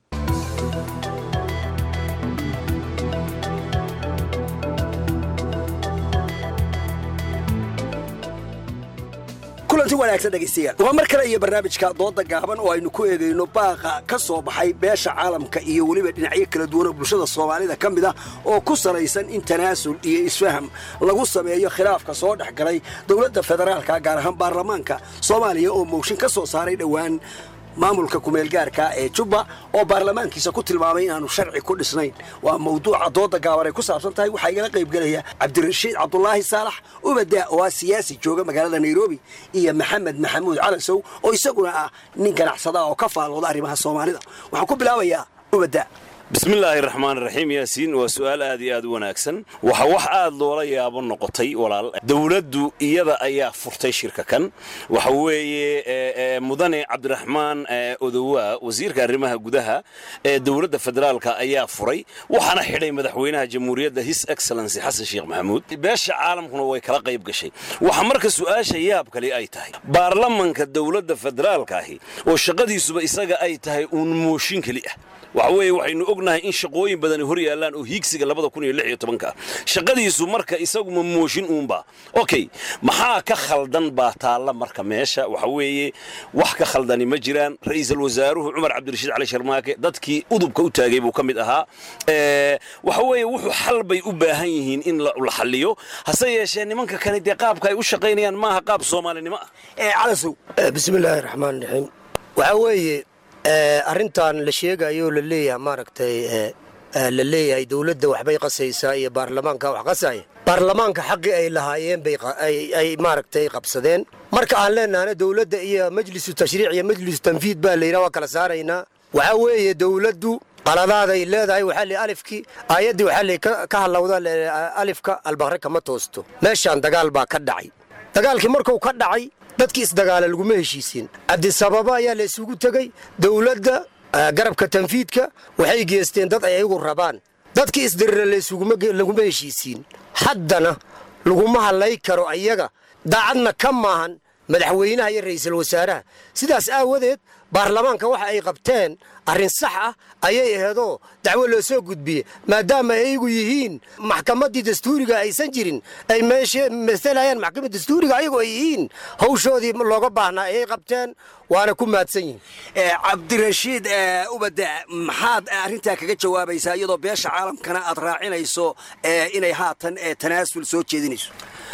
kulanti wanaagsan dhegaystayaal waa mar kale iyo barnaamijka dooda gaaban oo aynu ku eegayno baaqa ka soo baxay beesha caalamka iyo weliba dhinacyo kala duwanoo bulshada soomaalida ka mid ah oo ku salaysan in tanaasul iyo isfaham lagu sameeyo khilaafka soo dhex galay dowladda federaalka gaar ahaan baarlamaanka soomaaliya oo mooshin ka soo saaray dhowaan maamulka kumeelgaarka ee jubba oo baarlamaankiisa ku tilmaamay inaanu sharci ku dhisnayn waa mawduuca dooda gaaban ay ku saabsan tahay waxaa igala qaybgelaya cabdirashiid cabdulaahi saalax ubadaa oo ah siyaasi jooga magaalada nairobi iyo maxamed maxamuud calasow oo isaguna ah nin ganacsada oo ka faalooda arrimaha soomaalida waxaan ku bilaabayaa ubadaa bismillaahi raxmaan raxiim yaasiin waa su'aal aad iyo aad u wanaagsan waxa wax aad loola yaabo noqotay walaal dowladdu iyada ayaa furtay shirka kan waxa weeye mudane cabdiraxmaan odowaa wasiirka arrimaha gudaha ee dowladda federaalka ayaa furay waxaana xidhay madaxweynaha jamhuuriyadda his excellency xasan sheekh maxamuud beesha caalamkuna way kala qayb gashay waxa marka su'aasha yaab kale ay tahay baarlamanka dowladda federaalka ahi oo shaqadiisuba isaga ay tahay uun mooshin keli ah waxa weeye waxaynu ognahay in shaqooyin badani hor yaallaan oo hiigsiga labada kun iyo lix iyo tobanka ah shaqadiisu marka isaguma mooshin uunba okay maxaa ka khaldan baa taalla marka meesha waxa weeye wax ka khaldani ma jiraan ra'iisul wasaaruhu cumar cabdirashiid cali sharmaake dadkii udubka u taagay buu ka mid ahaa waxa weeye wuxuu xal bay u baahan yihiin in la xalliyo hase yeeshee nimanka kale dee qaabka ay u shaqaynayaan maaha qaab soomaalinimo ah calasow bismillaahi raxmaan raxiim waxaa weeye arrintan la sheegayo oo la leeyahay maaragtay la leeyahay dowladda waxbay qasaysaa iyo baarlamaanka wax qasaya baarlamaanka xaqii ay lahaayeen bay ay maaragtay qabsadeen marka aan leenahana dowladda iyo majlisu tashriic iyo majlisu tanfiid baa la yidhaha waa kala saaraynaa waxaa weeye dowladdu qaladaaday leedahay waxaa li alifkii aayaddii waxaa li ka hadlawda alifka albaqre kama toosto meeshaan dagaal baa ka dhacay dagaalkii markuu ka dhacay dadkii isdagaala laguma heshiisiin cabdisababa ayaa la isugu tegey dowladda garabka tanfiidka waxay geesteen dad ay ayagu rabaan dadkii isdirira laguma heshiisiin haddana laguma hadlay karo ayaga daacadna ka maahan madaxweynaha iyo ra'iisul wasaaraha sidaas aawadeed baarlamaanka waxa ay qabteen arrin sax ah ayay aheedoo dacwo loo soo gudbiye maadaama ayagu yihiin maxkamaddii dastuuriga aysan jirin ay meesha masalayaan maxkamadda dastuuriga ayagu ay yihiin hawshoodii looga baahnaa ayay qabteen waana ku mahadsan yihin cabdirashiid ubade maxaad arrintaa kaga jawaabaysaa iyadoo beesha caalamkana aad raacinayso inay haatan tanaasul soo jeedinayso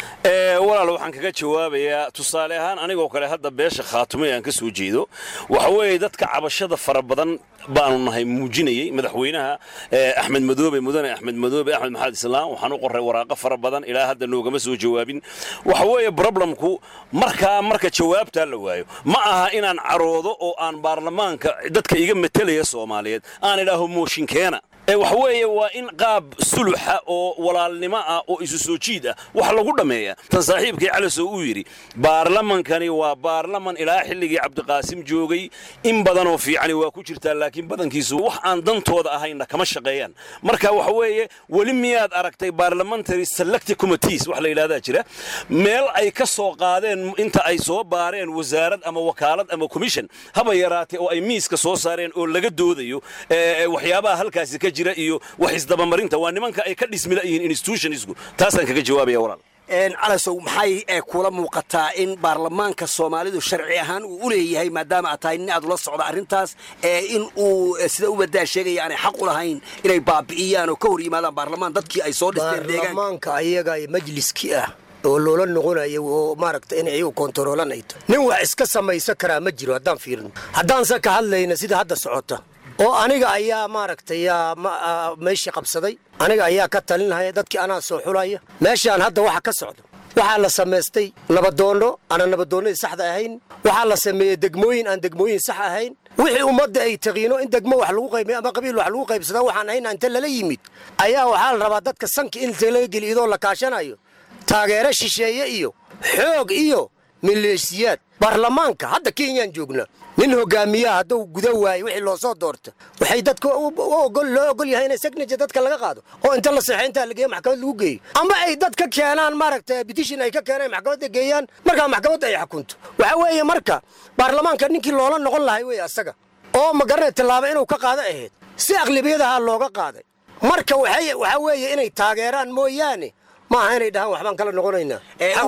walaal waxaan kaga jawaabayaa tusaale ahaan anigoo kale hadda beesha khaatumay aan ka soo jeedo waxa weeye dadka cabashada fara badan baanu nahay muujinayey madaxweynaha axmed madoobe mudane axmed madoobe axmed maxamed islaam waxaan u qoray waraaqo fara badan ilaa hadda noogama soo jawaabin waxa weeye broblemku markaa marka jawaabtaa la waayo ma aha inaan caroodo oo aan baarlamaanka dadka iga metelaya soomaaliyeed aan idhaaho mooshinkeena waxa weeye waa in qaab suluxa oo walaalnimo ah oo isu soo jiid ah wax lagu dhammeeya tan saaxiibkii calisow uu yidhi baarlamankani waa baarlaman ilaa xilligii cabdiqaasim joogay in badanoo fiicani waa ku jirtaa laakiin badankiisu wax aan dantooda ahayna kama shaqeeyaan marka waxa weeye weli miyaad aragtay parliamentary select committees wax la yidhahdaa jira meel ay ka soo qaadeen inta ay soo baareen wasaarad ama wakaalad ama commission haba yaraatee oo ay miiska soo saareen oo laga doodayo waxyaabaha halkaasi ka jira iyo wax isdabamarinta waa nimanka ay ka dhismila yihiin institutionsku taasaan kaga jawaabaya walaal calasow maxay kula muuqataa in baarlamaanka soomaalidu sharci ahaan uu u leeyahay maadaama aad tahay nin aad ula socda arrintaas in uu sida ubadaa sheegaya aanay xaq u lahayn inay baabi'iyaan oo ka hor yimaadaan baarlamaan dadkii ay soo dhisteen baarlamaanka ayaga majliskii ah oo loola noqonayo oo maaragta in iyagu kontaroolanayto nin wax iska samaysan karaa ma jiro haddaan fiirino haddaanse ka hadlayna sida hadda socota oo aniga ayaa maaragtay meeshii qabsaday aniga ayaa ka talinaya dadkii anaa soo xulaya meeshaan hadda waxa ka socda waxaa la samaystay nabadoonno aanan nabadoonnadii saxda ahayn waxaa la sameeyey degmooyin aan degmooyin sax ahayn wixii ummadda ay taqiino in degmo wax lagu qaybiy ama qabiil wax lagu qaybsadaa waxaan ahayn inta lala yimid ayaa waxaa la rabaa dadka sanka in laga geli idoo la kaashanayo taageero shisheeye iyo xoog iyo maleesiyaad baarlamaanka hadda kenyaan joognaa nin hogaamiyaha hadduu guda waayo wixii loo soo doorta waxay dadka loo ogol yahay in signature dadka laga qaado oo inta la seexay intaa la geeyo maxkamad lagu geeyo ama ay dad ka keenaan maaragta petition ay ka keenaan maxkamadda geeyaan markaa maxkamadda ay xukunto waxa weeye marka baarlamaanka ninkii loola noqon lahay wey asaga oo magaranay tallaabo inuu ka qaado ahayd si aqlibiyadaha looga qaaday marka waxaa weeye inay taageeraan mooyaane maaha inay dhahaan waxbaan kala noqonaynaa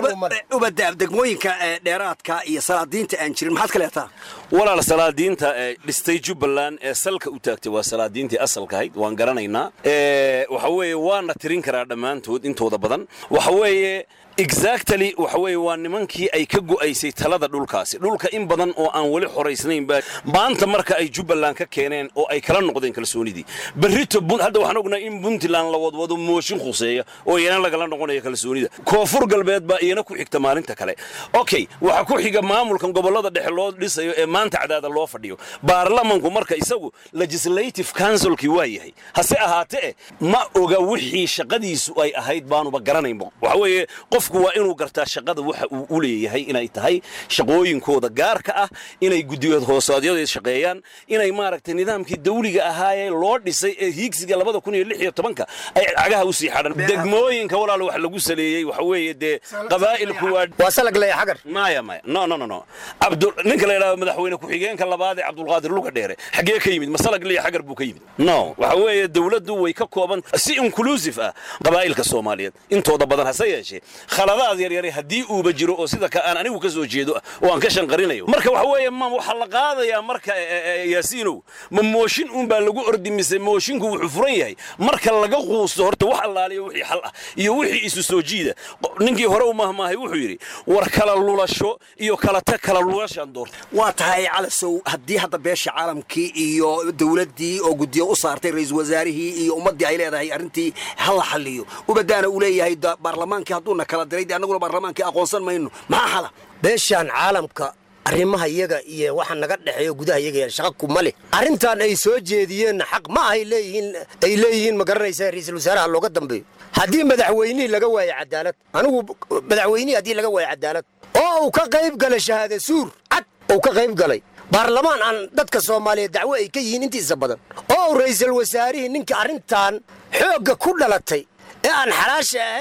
ubada degmooyinka dheeraadka iyo salaadiinta aan jirin maxaad ka leetaa walaal salaadiinta ee dhistay jubbaland ee salka u taagtay waa salaadiintii asalka ahayd waan garanaynaa waxa weeye waana tirin karaa dhammaantood intooda badan waxa weeye exactly waxa weeye waa nimankii ay ka go'aysay talada dhulkaasi dhulka in badan oo aan weli xoraysnayn baa maanta marka ay jubbaland ka keeneen oo ay kala noqdeen kalsoonidii berrito hadda waxaan ognahay in puntland la wadwado mooshin khuseeya oo iyana lagala noqonayo kalsoonida koonfur galbeed baa iyana ku xigta maalinta kale okay waxa ku xiga maamulkan gobollada dhexe loo dhisayo ee maanta cadaada loo fadhiyo baarlamanku marka isagu legislative councilkii waa yahay hase ahaatee ma oga wixii shaqadiisu ay ahayd baanuba garanaynba waxa weeye qofku waa inuu gartaa shaqada waxa uu u leeyahay inay tahay shaqooyinkooda gaarka ah inay guddiyood hoosaadyada shaqeeyaan inay maaragtay nidaamkii dawliga ahaayee loo dhisay ee hiigsiga labada kun iyo lix iyo tobanka ay cagaha u sii xadhan degmooyinka walaal wax lagu saleeyey waxa weeye dee qabaa'ilku waa waa salag leeya xagar maya maya no no no no abdul ninka la yidhahdo madaxweyne ku-xigeenka labaad ee cabdulqaadir luga dheere xaggee ka yimid masalag leeya xagar buu ka yimid no waxa weeye dawladdu way ka kooban si inclusive ah qabaa'ilka soomaaliyeed intooda badan hase yeeshee khaladaad yaryare haddii uuba jiro oo sida ka aan anigu ka soo jeedo oo aan ka shanqarinayo marka waxa weeye ma waxaa la qaadayaa marka yaasiinow ma mooshin uunbaa lagu ordi mise mooshinku wuxuu furan yahay marka laga quusto horta wax allaaliyo wixii xal ah iyo wixii isu soo jiida ninkii hore u mahmaahay wuxuu yidhi war kala lulasho iyo kala tag kala lulashaan doorta waa tahay calasow haddii hadda beesha caalamkii iyo dowladdii oo guddiyo u saartay ra-iisul wasaarihii iyo ummaddii ay leedahay arrintii ha la xalliyo ubadaana uu leeyahay baarlamaankii hadduuna kala diray dee annaguna baarlamaankii aqoonsan mayno maxaa xala beeshaan caalamka arrimaha iyaga iyo waxa naga dhexeeyo gudaha iyaga shaqa kuma leh arrintan ay soo jeediyeenna xaq ma ahay leeyihiin ay leeyihiin ma garanaysaa ra'iisul wasaaraha looga dambeeyo haddii madaxweynihii laga waayo cadaalad anigu madaxweynihii haddii laga waayo cadaalad oo uu ka qayb galay shahaada suur cad uu ka qayb galay baarlamaan aan dadka soomaaliyeed dacwo ay ka yihiin intiisa badan oo uu ra'iisul wasaarihii ninka arrintan xoogga ku dhalatay ee aan xalaasha ahayn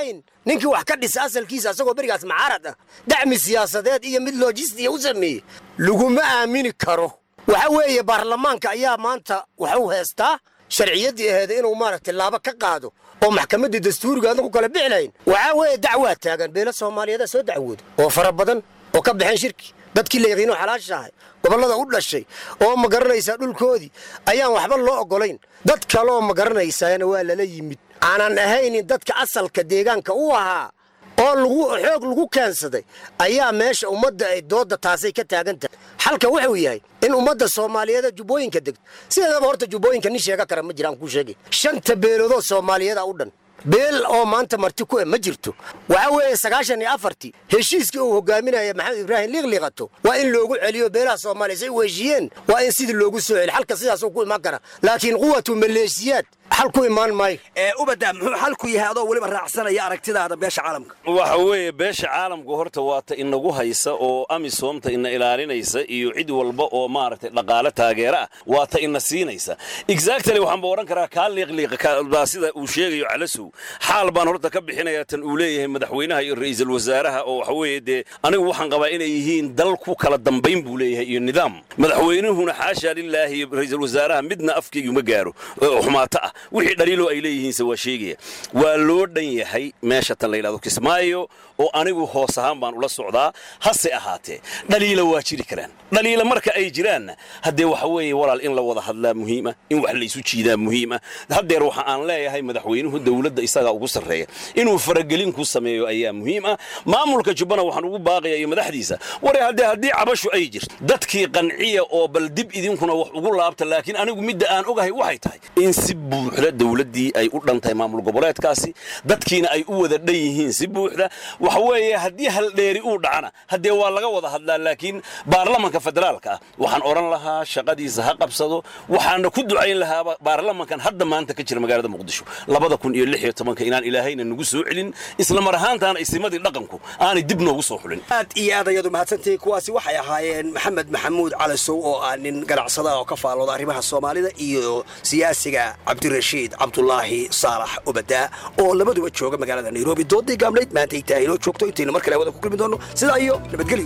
ninkii wax ka dhisa asalkiisa asagoo berigaas macaarad ah dacmi siyaasadeed iyo mid lojistiya u sameeyey laguma aamini karo waxa weeye baarlamaanka ayaa maanta waxu heestaa sharciyaddii aheeda inuu maaragtay laaba ka qaado oo maxkamaddii dastuuriga adna ku kala bixi lahayn waxaa weeye dacwaa taagan beelo soomaaliyeeda soo dacwooda oo fara badan oo ka baxeen shirki dadkii la yaqiino xalaasha ahay gobollada u dhashay oo ma garanaysaa dhulkoodii ayaan waxba loo oggolayn dad kaleoo ma garanaysaana waa lala yimid aanan ahaynin dadka asalka deegaanka u ahaa oo lagu xoog lagu keensaday ayaa meesha ummadda ay doodda taasay ka taagan tahay xalka wuxuu yahay in ummadda soomaaliyeeda jubbooyinka degto sideedaba horta jubbooyinka nin sheega kara ma jiraan kuu sheegay shanta beeloodoo soomaaliyeeda u dhan beel oo maanta marti ku e ma jirto waxaa weeye sagaashan iyo afartii heshiiskii uu hogaaminaya maxamed ibraahim liiqliiqato waa in loogu celiyo beelaha soomaaliya say u heshiiyeen waa in sidii loogu soo celi xalka sidaasuu ku imaan kara laakiin quwatu maleeshiyaad xal ku imaan maayo ubada muxuu xalku yahay adoo weliba raacsanaya aragtidaada beesha caalamka waxa weeye beesha caalamku horta waata inagu haysa oo amisoomta ina ilaalinaysa iyo cid walba oo maaragtay dhaqaale taageera ah waata ina siinaysa exactly waxaan ba odhan karaa kaa liiqliiqa sida uu sheegayo calasow xaal baan horta ka bixinayaa tan uu leeyahay madaxweynaha iyo ra'iisul wasaaraha oo waxa weeye dee anigu waxaan qabaa inay yihiin dal ku kala dambayn buu leeyahay iyo nidaam madaxweynuhuna xaasha lilaahi iyo ra'iisul wasaaraha midna afkeygu ma gaaro oo xumaato ah wixii dhaliiloo ay leeyihiinse waa sheegaya waa loo dhan yahay meesha tan la yidhahdo kismaayo oo anigu hoos ahaan baan ula socdaa hase ahaatee dhaliila waa jiri karaan dhaliila marka ay jiraanna haddee waxa weeye walaal in la wada hadlaa muhiima in wax laysu jiidaa muhiima haddeer waxa aan leeyahay madaxweynuhu dowladda isagaa ugu sarreeya inuu faragelin ku sameeyo ayaa muhiim ah maamulka jubbana waxaan ugu baaqaya iyo madaxdiisa ware haddee haddii cabashu ay jirto dadkii qanciya oo bal dib idinkuna wax ugu laabta laakiin anigu midda aan ogahay waxay tahay in si buuxda dowladdii ay u dhan tahay maamul goboleedkaasi dadkiina ay u wada dhan yihiin si buuxda waxa weeye haddii haldheeri uu dhacana haddee waa laga wada hadlaa laakiin baarlamanka federaalka ah waxaan odhan lahaa shaqadiisa ha qabsado waxaana ku ducayn lahaaba baarlamankan hadda maanta ka jira magaalada muqdisho labada kun iyo lix iyo tobanka inaan ilaahayna nagu soo celin isla mar ahaantaana isimadii dhaqanku aanay dib noogu soo xulin aad iyo aad ayadu mahadsantahay kuwaasi waxay ahaayeen maxamed maxamuud calasow oo ah nin ganacsada oo ka faallooda arrimaha soomaalida iyo siyaasiga cabdirashiid cabdulaahi saalax ubadaa oo labaduba jooga magaalada nairobi doodii gaabnayd maanta ay tahay inoo joogto intaynu mar kale wada ku kulmi doonno sidaa iyo nabadgelyo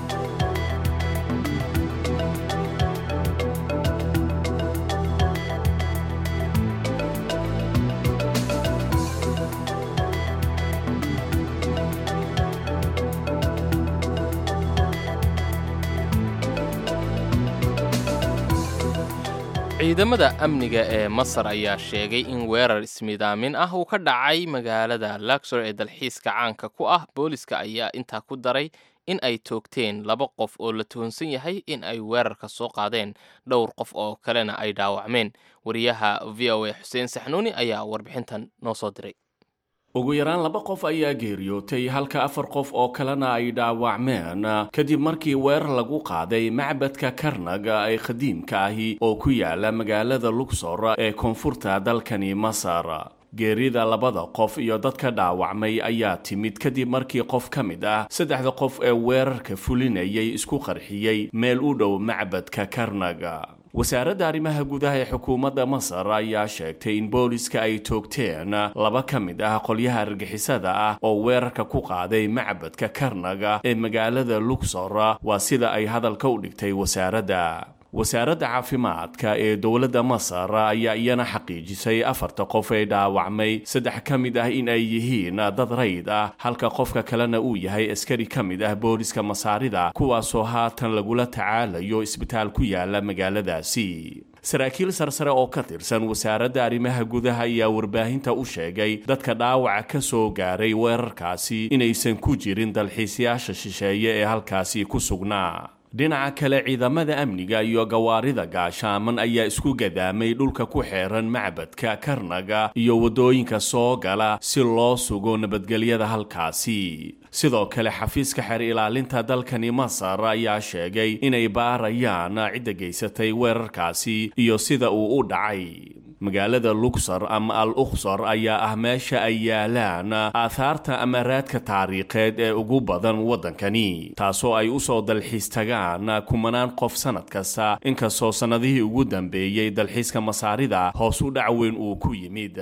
ciidamada amniga ee masar ayaa sheegay in weerar ismidaamin ah uu ka dhacay magaalada luxor ee dalxiiska caanka ku ah booliska ayaa intaa ku daray in ay toogteen laba qof oo la tuhunsan yahay in ay weerarka soo qaadeen dhowr qof oo kalena ay dhaawacmeen wariyaha v o a xuseen saxnuuni ayaa warbixintan noo soo diray ugu yaraan laba qof ayaa geeriyootay halka afar qof oo kalena ay dhaawacmeen kadib markii weerar lagu qaaday macbadka karnaga ee qadiimka ahi oo ku yaala magaalada luxor ee koonfurta dalkani masar geerida labada qof iyo dadka dhaawacmay ayaa timid kadib markii qof ka mid ah saddexda qof ee weerarka fulinayay isku qarxiyey meel u dhow macbadka karnaga wasaaradda arrimaha gudaha ee xukuumadda masar ayaa sheegtay in booliska ay toogteen laba ka mid ah qolyaha argixisada ah oo weerarka ku qaaday macbadka karnaga ee magaalada luxor waa sida ay hadalka u dhigtay wasaaradda wasaaradda caafimaadka ee dowladda masar ayaa iyana xaqiijisay afarta qof ee dhaawacmay saddex ka mid ah in ay yihiin dad rayd ah halka qofka kalena uu yahay askari ka mid ah booliska masaarida kuwaasoo haatan lagula tacaalayo isbitaal ku yaala magaaladaasi saraakiil sarsare oo ka tirsan wasaaradda arrimaha gudaha ayaa warbaahinta u sheegay dadka dhaawaca ka soo gaaray weerarkaasi inaysan ku jirin dalxiisayaasha shisheeye ee halkaasi ku sugnaa dhinaca kale ciidamada amniga iyo gawaarida gaashaaman ayaa isku gadaamay dhulka ku xeeran macbadka karnaga iyo waddooyinka soo gala si loo sugo nabadgelyada halkaasi sidoo kale xafiiska xeer ilaalinta dalkani masar ayaa sheegay inay baarayaan cidda geysatay weerarkaasi iyo sida uu u dhacay magaalada luxor ama al ukhsor ayaa ah meesha ay yaalaan aahaarta ama raadka taariikheed ee ugu badan waddankani taasoo ay u soo dalxiis tagaan kumanaan qof sannad kasta inkastoo sannadihii ugu dambeeyey dalxiiska masaarida hoos u dhac weyn uu ku yimid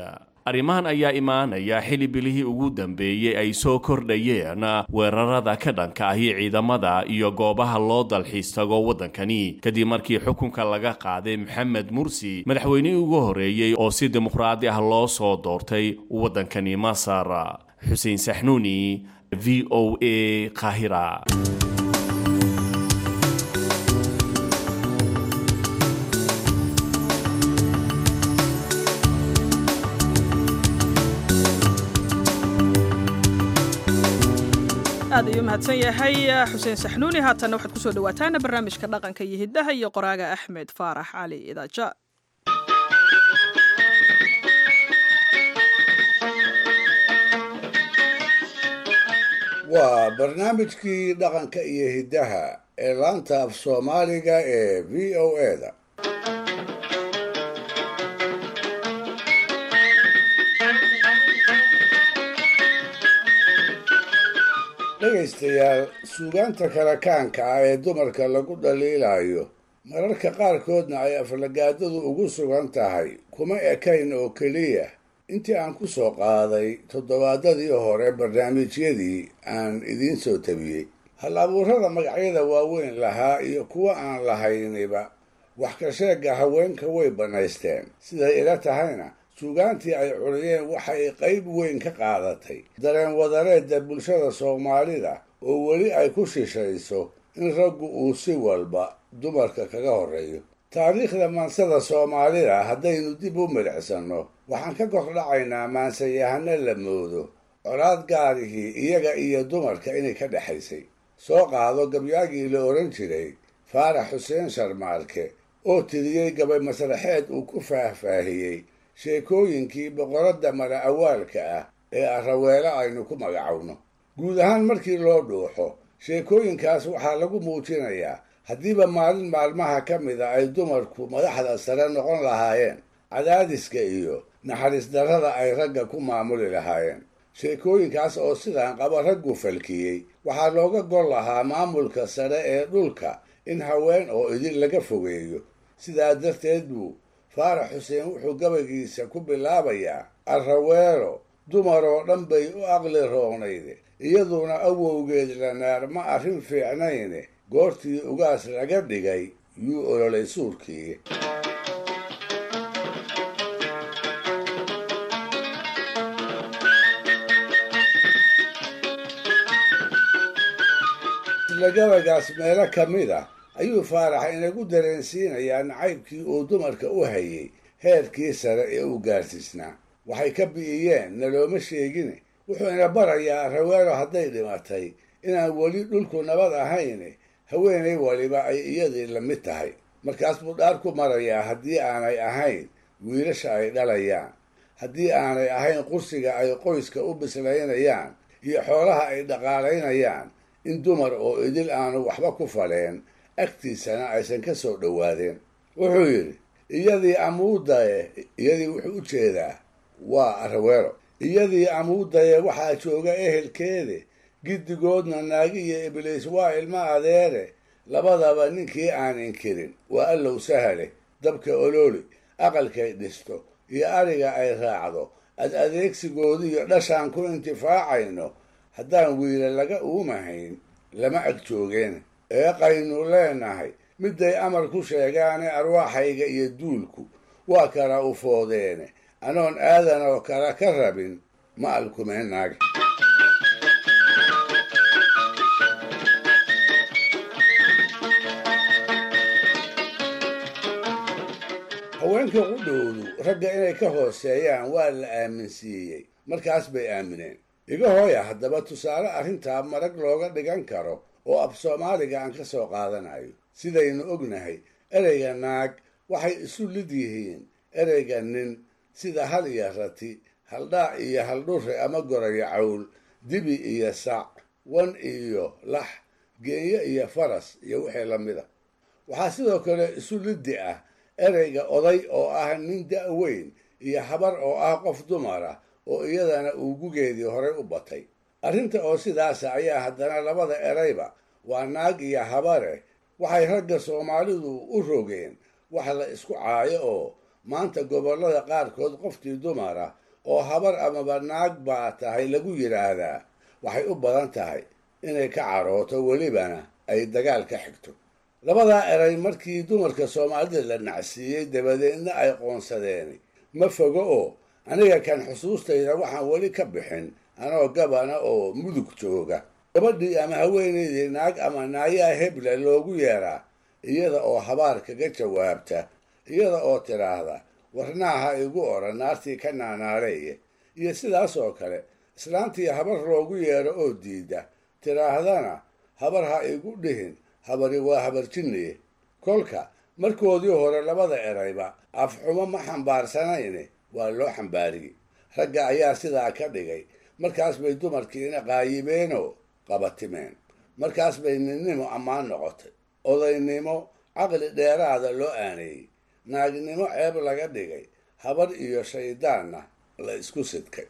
arrimahan ayaa imaanaya xili bilihii ugu dambeeyey ay soo kordhayeen weerarada ka dhanka ahi ciidamada iyo goobaha loo dalxiis tago waddankani kadib markii xukunka laga qaaday maxamed mursi madaxweynihii ugu horeeyey oo si dimuqraadi ah loo soo doortay waddankani masar xuseen saxnuuni v o a qaahira aad ayuu mahadsan yahay xuseen saxnuuni haatanna waxaad kusoo dhawaataan barnaamijka dhaqanka iyo hiddaha iyo qoraaga axmed faarax cali idaaja waa barnaamijkii dhaqanka iyo hiddaha ee laanta af soomaaliga ee v o eda dhegaystayaal suugaanta kala kaanka ah ee dumarka lagu dhaliilayo mararka qaarkoodna ay aflagaadadu ugu sugan tahay kuma ekayn oo keliya intii aan ku soo qaaday toddobaadadii hore barnaamijyadii aan idiin soo tabiyey hal abuurada magacyada waaweyn lahaa iyo kuwa aan lahayniba wax ka sheegga haweenka way bannaysteen siday ila tahayna suugaantii ay curiyeen waxay qayb weyn ka qaadatay dareen wadareedda bulshada soomaalida oo weli ay ku shishayso in raggu uu si walba dumarka kaga horreeyo taariikhda maansada soomaalida haddaynu dib u midhicsanno waxaan ka kordhacaynaa maansayahano la moodo colaad gaarihii iyaga iyo dumarka inay ka dhexaysay soo qaado gabyaagii la odhan jiray faarax xuseen sharmaalke oo tiriyey gabay masraxeed uu ku faahfaahiyey sheekooyinkii boqoradda mara awaalka ah ee araweelo aynu ku magacowno guud ahaan markii loo dhuuxo sheekooyinkaas waxaa lagu muujinayaa haddiiba maalin maalmaha ka mida ay dumarku madaxda sare noqon lahaayeen cadaadiska iyo naxariis darrada ay ragga ku maamuli lahaayeen sheekooyinkaas oo sidaan qaba raggu falkiyey waxaa looga gol lahaa maamulka sare ee dhulka in haween oo idin laga fogeeyo sidaa darteed buu faarax xuseen wuxuu gabaygiisa ku bilaabayaa arraweelo dumar oo dhan bay u aqli roonayde iyaduna awowgeed lanaar ma arrin fiicnayne goortii ugaas laga dhigay yuu ololay suurkii isla gabaygaas meelo ka mid ah ayuu faarax inagu dareensiinayaa nacaybkii uu dumarka u hayay heerkii sare ee uu gaarsiisnaa waxay ka bi'iyeen nalooma sheegine wuxuu ina barayaa raweelo hadday dhimatay inaan weli dhulku nabad ahayne haweenay waliba ay iyadii la mid tahay markaas buu dhaar ku marayaa haddii aanay ahayn wiilasha ay dhalayaan haddii aanay ahayn qursiga ay qoyska u bislaynayaan iyo xoolaha ay dhaqaalaynayaan in dumar oo idil aanu waxba ku faleen agtiisana aysan ka soo dhowaadeen wuxuu yidhi iyadii amuudaye iyadii wuxuu u jeedaa waa araweelo iyadii amuudaye waxaa jooga ehelkeede giddigoodna naagi iyo ibliis waa ilmo adeere labadaba ninkii aan inkirin waa allow sahale dabka olooli aqalkay dhisto iyo ariga ay raacdo ad adeegsigoodiiyo dhashaan ku intifaacayno haddaan wiila laga uumahayn lama ag joogeen eeqaynu leenahay midday amar ku sheegaane arwaaxayga iyo duulku waa kala ufoodeene anoon aadan oo kale ka rabin ma alkumeenaag haweenka qudhowdu ragga inay ka hooseeyaan waa la aaminsiiyey markaas bay aamineen iga hooya haddaba tusaale arrintaa marag looga dhigan karo oo af soomaaliga aan ka soo qaadanayo sidaynu ognahay ereyga naag waxay isu lid yihiin ereyga nin sida hal iyo rati haldhaac iyo haldhurre ama gorayo cawl dibi iyo sac wan iyo lax geenyo iyo faras iyo wixii la mida waxaa sidoo kale isu liddi ah ereyga oday oo ah nin da-weyn iyo habar oo ah qof dumar ah oo iyadana uu gugeedii horey u batay arrinta oo sidaasa ayaa haddana labada erayba waa naag iyo habare waxay ragga soomaalidu u rogeen wax la isku caayo oo maanta gobollada qaarkood qoftii dumara oo habar amaba naag baa tahay lagu yidhaahdaa waxay u badan tahay inay ka carooto welibana ay dagaal ka xigto labadaa eray markii dumarka soomaalida la nacsiiyey dabadeedna ay qoonsadeen ma fogo oo aniga kan xusuustayda waxaan weli ka bixin anoo gabana oo mudug jooga gabadhii ama haweenaydii naag ama naayaa hebla loogu yeeraa iyada oo habaar kaga jawaabta iyada oo tidhaahda warnaaha igu odhan naartii ka naanaareeye iyo sidaas oo kale islaantii habar loogu yeero oo diida tidhaahdana habar ha igu dhihin habari waa habar jinniye kolka markoodii hore labada erayba afxumo ma xambaarsanayne waa loo xambaariyey ragga ayaa sidaa ka dhigay markaas bay dumarkiina qaayibeenoo qabatimeen markaas bay ninnimo ammaan noqotay odaynimo caqli dheeraada loo aaneeyey naagnimo ceeb laga dhigay habar iyo shayddaanna la isku sidkay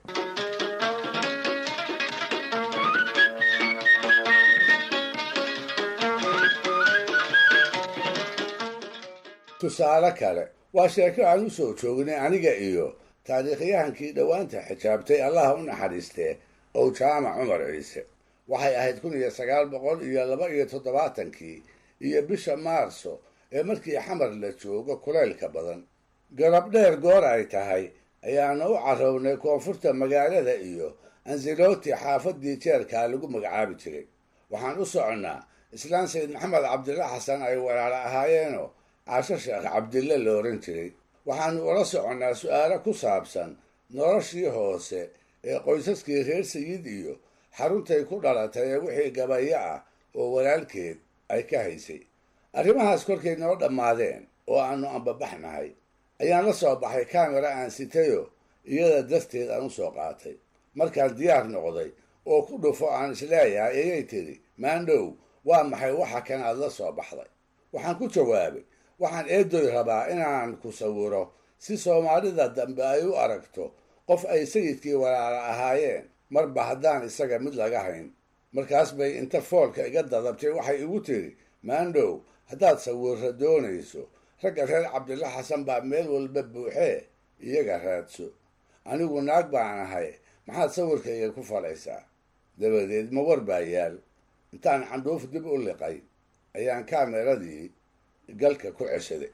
tusaale kale waa sheeko aan u soo joognay aniga iyo taariikhyahankii dhowaanta xijaabtay allaha u naxariistee ow jaamac cumar ciise waxay ahayd kun iyo sagaal boqol iyo laba iyo toddobaatankii iyo bisha maarso ee markii xamar la joogo kulaylka badan garab dheer goor ay tahay ayaana u carrownay koonfurta magaalada iyo ansiloti xaafadii jeerkaa lagu magacaabi jiray waxaan u soconnaa islaan sayd maxamed cabdilla xasan ay walaalo ahaayeenoo caasho sheekh cabdille la oran jiray waxaanu ula soconnaa su-aalo ku saabsan noloshii hoose ee qoysaskii reer sayid iyo xaruntay ku dhalatay ee wixii gabayo ah oo walaalkeed ay ka haysay arrimahaas kolkay noo dhammaadeen oo aanu ambabaxnahay ayaan la soo baxay kamera aan sitayo iyada darteed aan u soo qaatay markaan diyaar noqday oo ku dhufo aan isleeyahay ayay tidhi maandhow waa maxay waxa kan aad la soo baxday waxaan ku jawaabay waxaan eedoy rabaa inaan ku sawiro si soomaalida dambe ay u aragto qof ay sayidkii walaala ahaayeen marba haddaan isaga mid laga hayn markaas bay inta foolka iga dadabtay waxay igu tidhi maandhow haddaad sawirra doonayso ragga reer cabdilla xasan baa meel walba buuxee iyaga raadso anigu naag baan ahay maxaad sawirkayga ku falaysaa dabadeed ma war baa yaal intaan candhuuf dib u liqay ayaan kaameradii galka ku ceshaday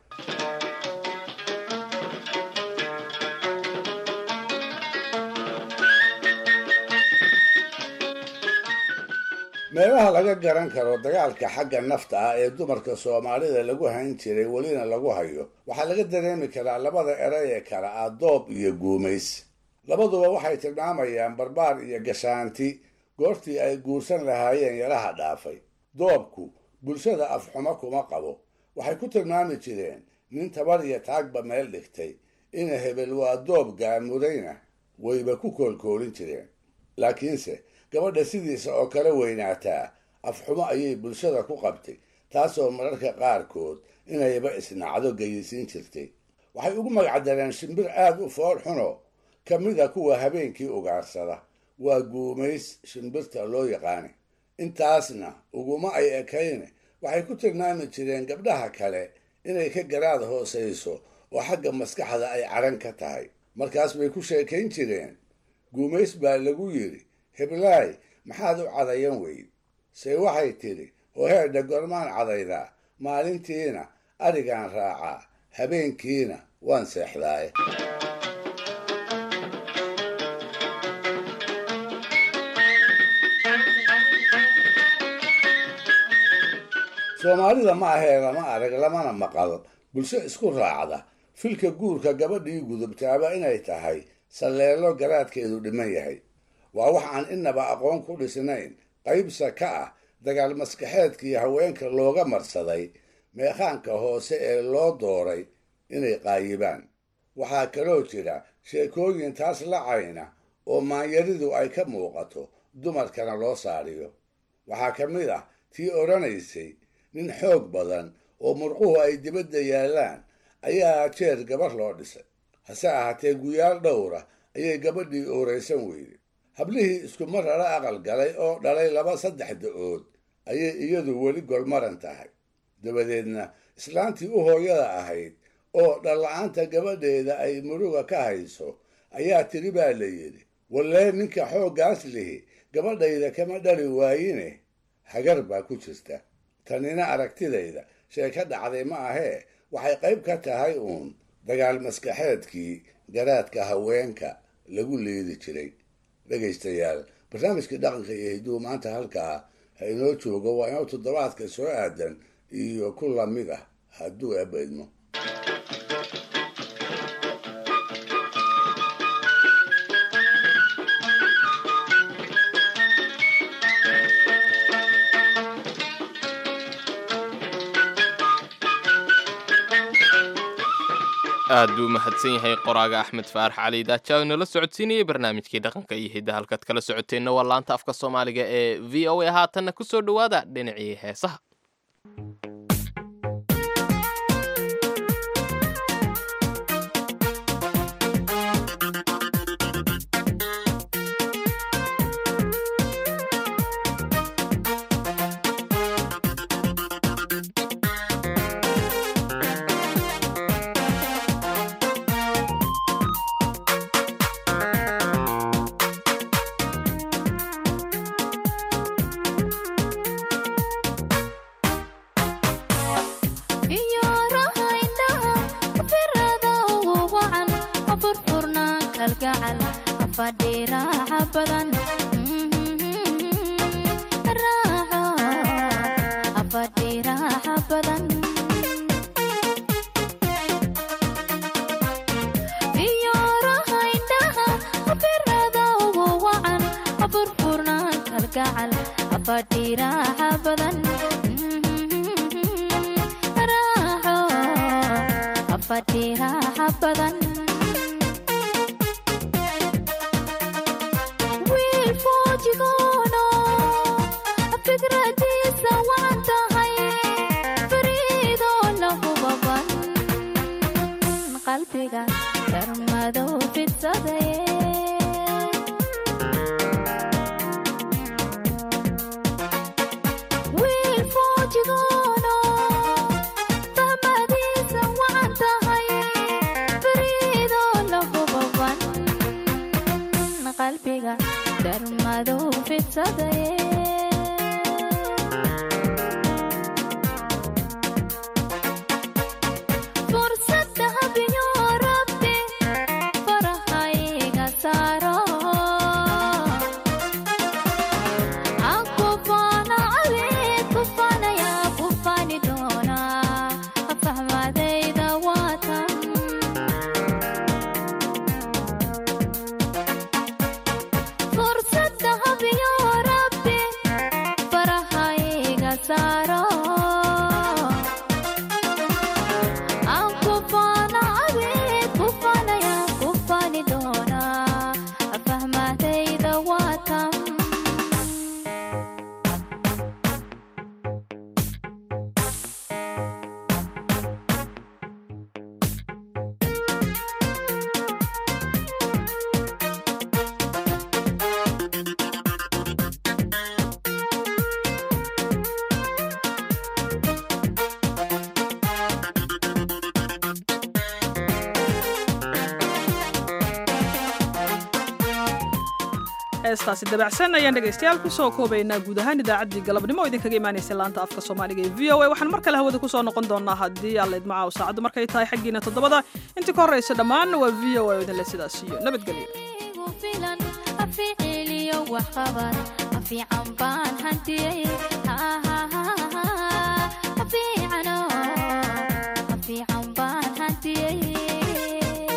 meelaha laga garan karo dagaalka xagga nafta ah ee dumarka soomaalida lagu hayn jiray welina lagu hayo waxaa laga dareemi karaa labada eray ee kale ah doob iyo guumays labaduba waxay tilmaamayaan barbaar iyo gashaanti goortii ay guursan lahaayeen yaraha dhaafay doobku bulshada afxumo kuma qabo waxay ku tilmaami jireen nin tabar iyo taagba meel dhigtay ina hebel waa doob gaamudayna wayba ku koolkoolin jireen laakiinse gabadha sidiisa oo kala weynaataa afxumo ayay bulshada ku qabtay taasoo mararka qaarkood inayba isnacdo geyisiin jirtay waxay ugu magacdareen shimbir aad u fool xuno ka mida kuwa habeenkii ugaarsada waa guumays shimbirta loo yaqaana intaasna uguma ay ekayne waxay ku tilmaami jireen gabdhaha kale inay ka garaad hoosayso oo xagga maskaxda ay caran ka tahay markaas bay ku sheekayn jireen guumays baa lagu yidhi heblaay maxaad u cadayan weyd se waxay tidhi hoheedha gormaan cadaydaa maalintiina arigaan raacaa habeenkiina waan seexdaaye soomaalida ma ahee lama arag lamana maqal bulsho isku raacda filka guurka gabadhii gudubtaaba inay tahay salleelo garaadkeedu dhiman yahay waa wax aan inaba aqoon ku dhisnayn qaybsa ka ah dagaal maskaxeedkii haweenka looga marsaday meekhaanka hoose ee loo dooray inay qaayibaan waxaa kaloo jira sheekooyin taas lacayna oo maanyaridu ay ka muuqato dumarkana loo saariyo waxaa ka mid ah tii odhanaysay nin xoog badan oo murquhu ay dibadda yaallaan ayaa jeer gabar loo dhisay hase ahaatee guyaal dhowra ayay gabadhii ooraysan weyday hablihii iskumar rara aqal galay oo dhalay laba saddex da-ood ayay iyadu weli golmaran tahay dabadeedna islaantii u hooyada ahayd oo dhalla-aanta gabadheeda ay muruga ka hayso ayaa tiri baa la yidhi wallee ninka xooggaas lihi gabadhayda kama dhali waayine hagar baa ku jirta tanina aragtidayda sheeko dhacday ma ahee waxay qayb ka tahay uun dagaal maskaxeedkii garaadka haweenka lagu liidi jiray dhegaystayaal barnaamijkii dhaqanka iyo hidduu maanta halkaa ha inoo joogo waa inoo toddobaadka soo aadan iyo ku lamid ah hadduu eebba idmo aad buu mahadsan yahay qoraaga axmed faarax cali daaja nala socodsiinayay barnaamijkii dhaqanka iyo hidda halkaad kala socoteenna waa laanta afka soomaaliga ee v o a haatanna ku soo dhowaada dhinacii heesaha heestaasi dabacsan ayaan dhegaystayaal kusoo koobaynaa guud ahaan idaacaddii galabnimo oo idinkaga imaanaysa laanta afka soomaaliga ee v o a waxaan mar kale hawada kusoo noqon doonaa haddii alla idmacaaw saacaddu markay tahay xaggiina toddobada intii ka horraysa dhammaan waa v o a oo idinle sidaas iyo nabadgelyo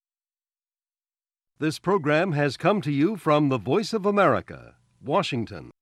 This program has come to you from the Voice of America, Washington.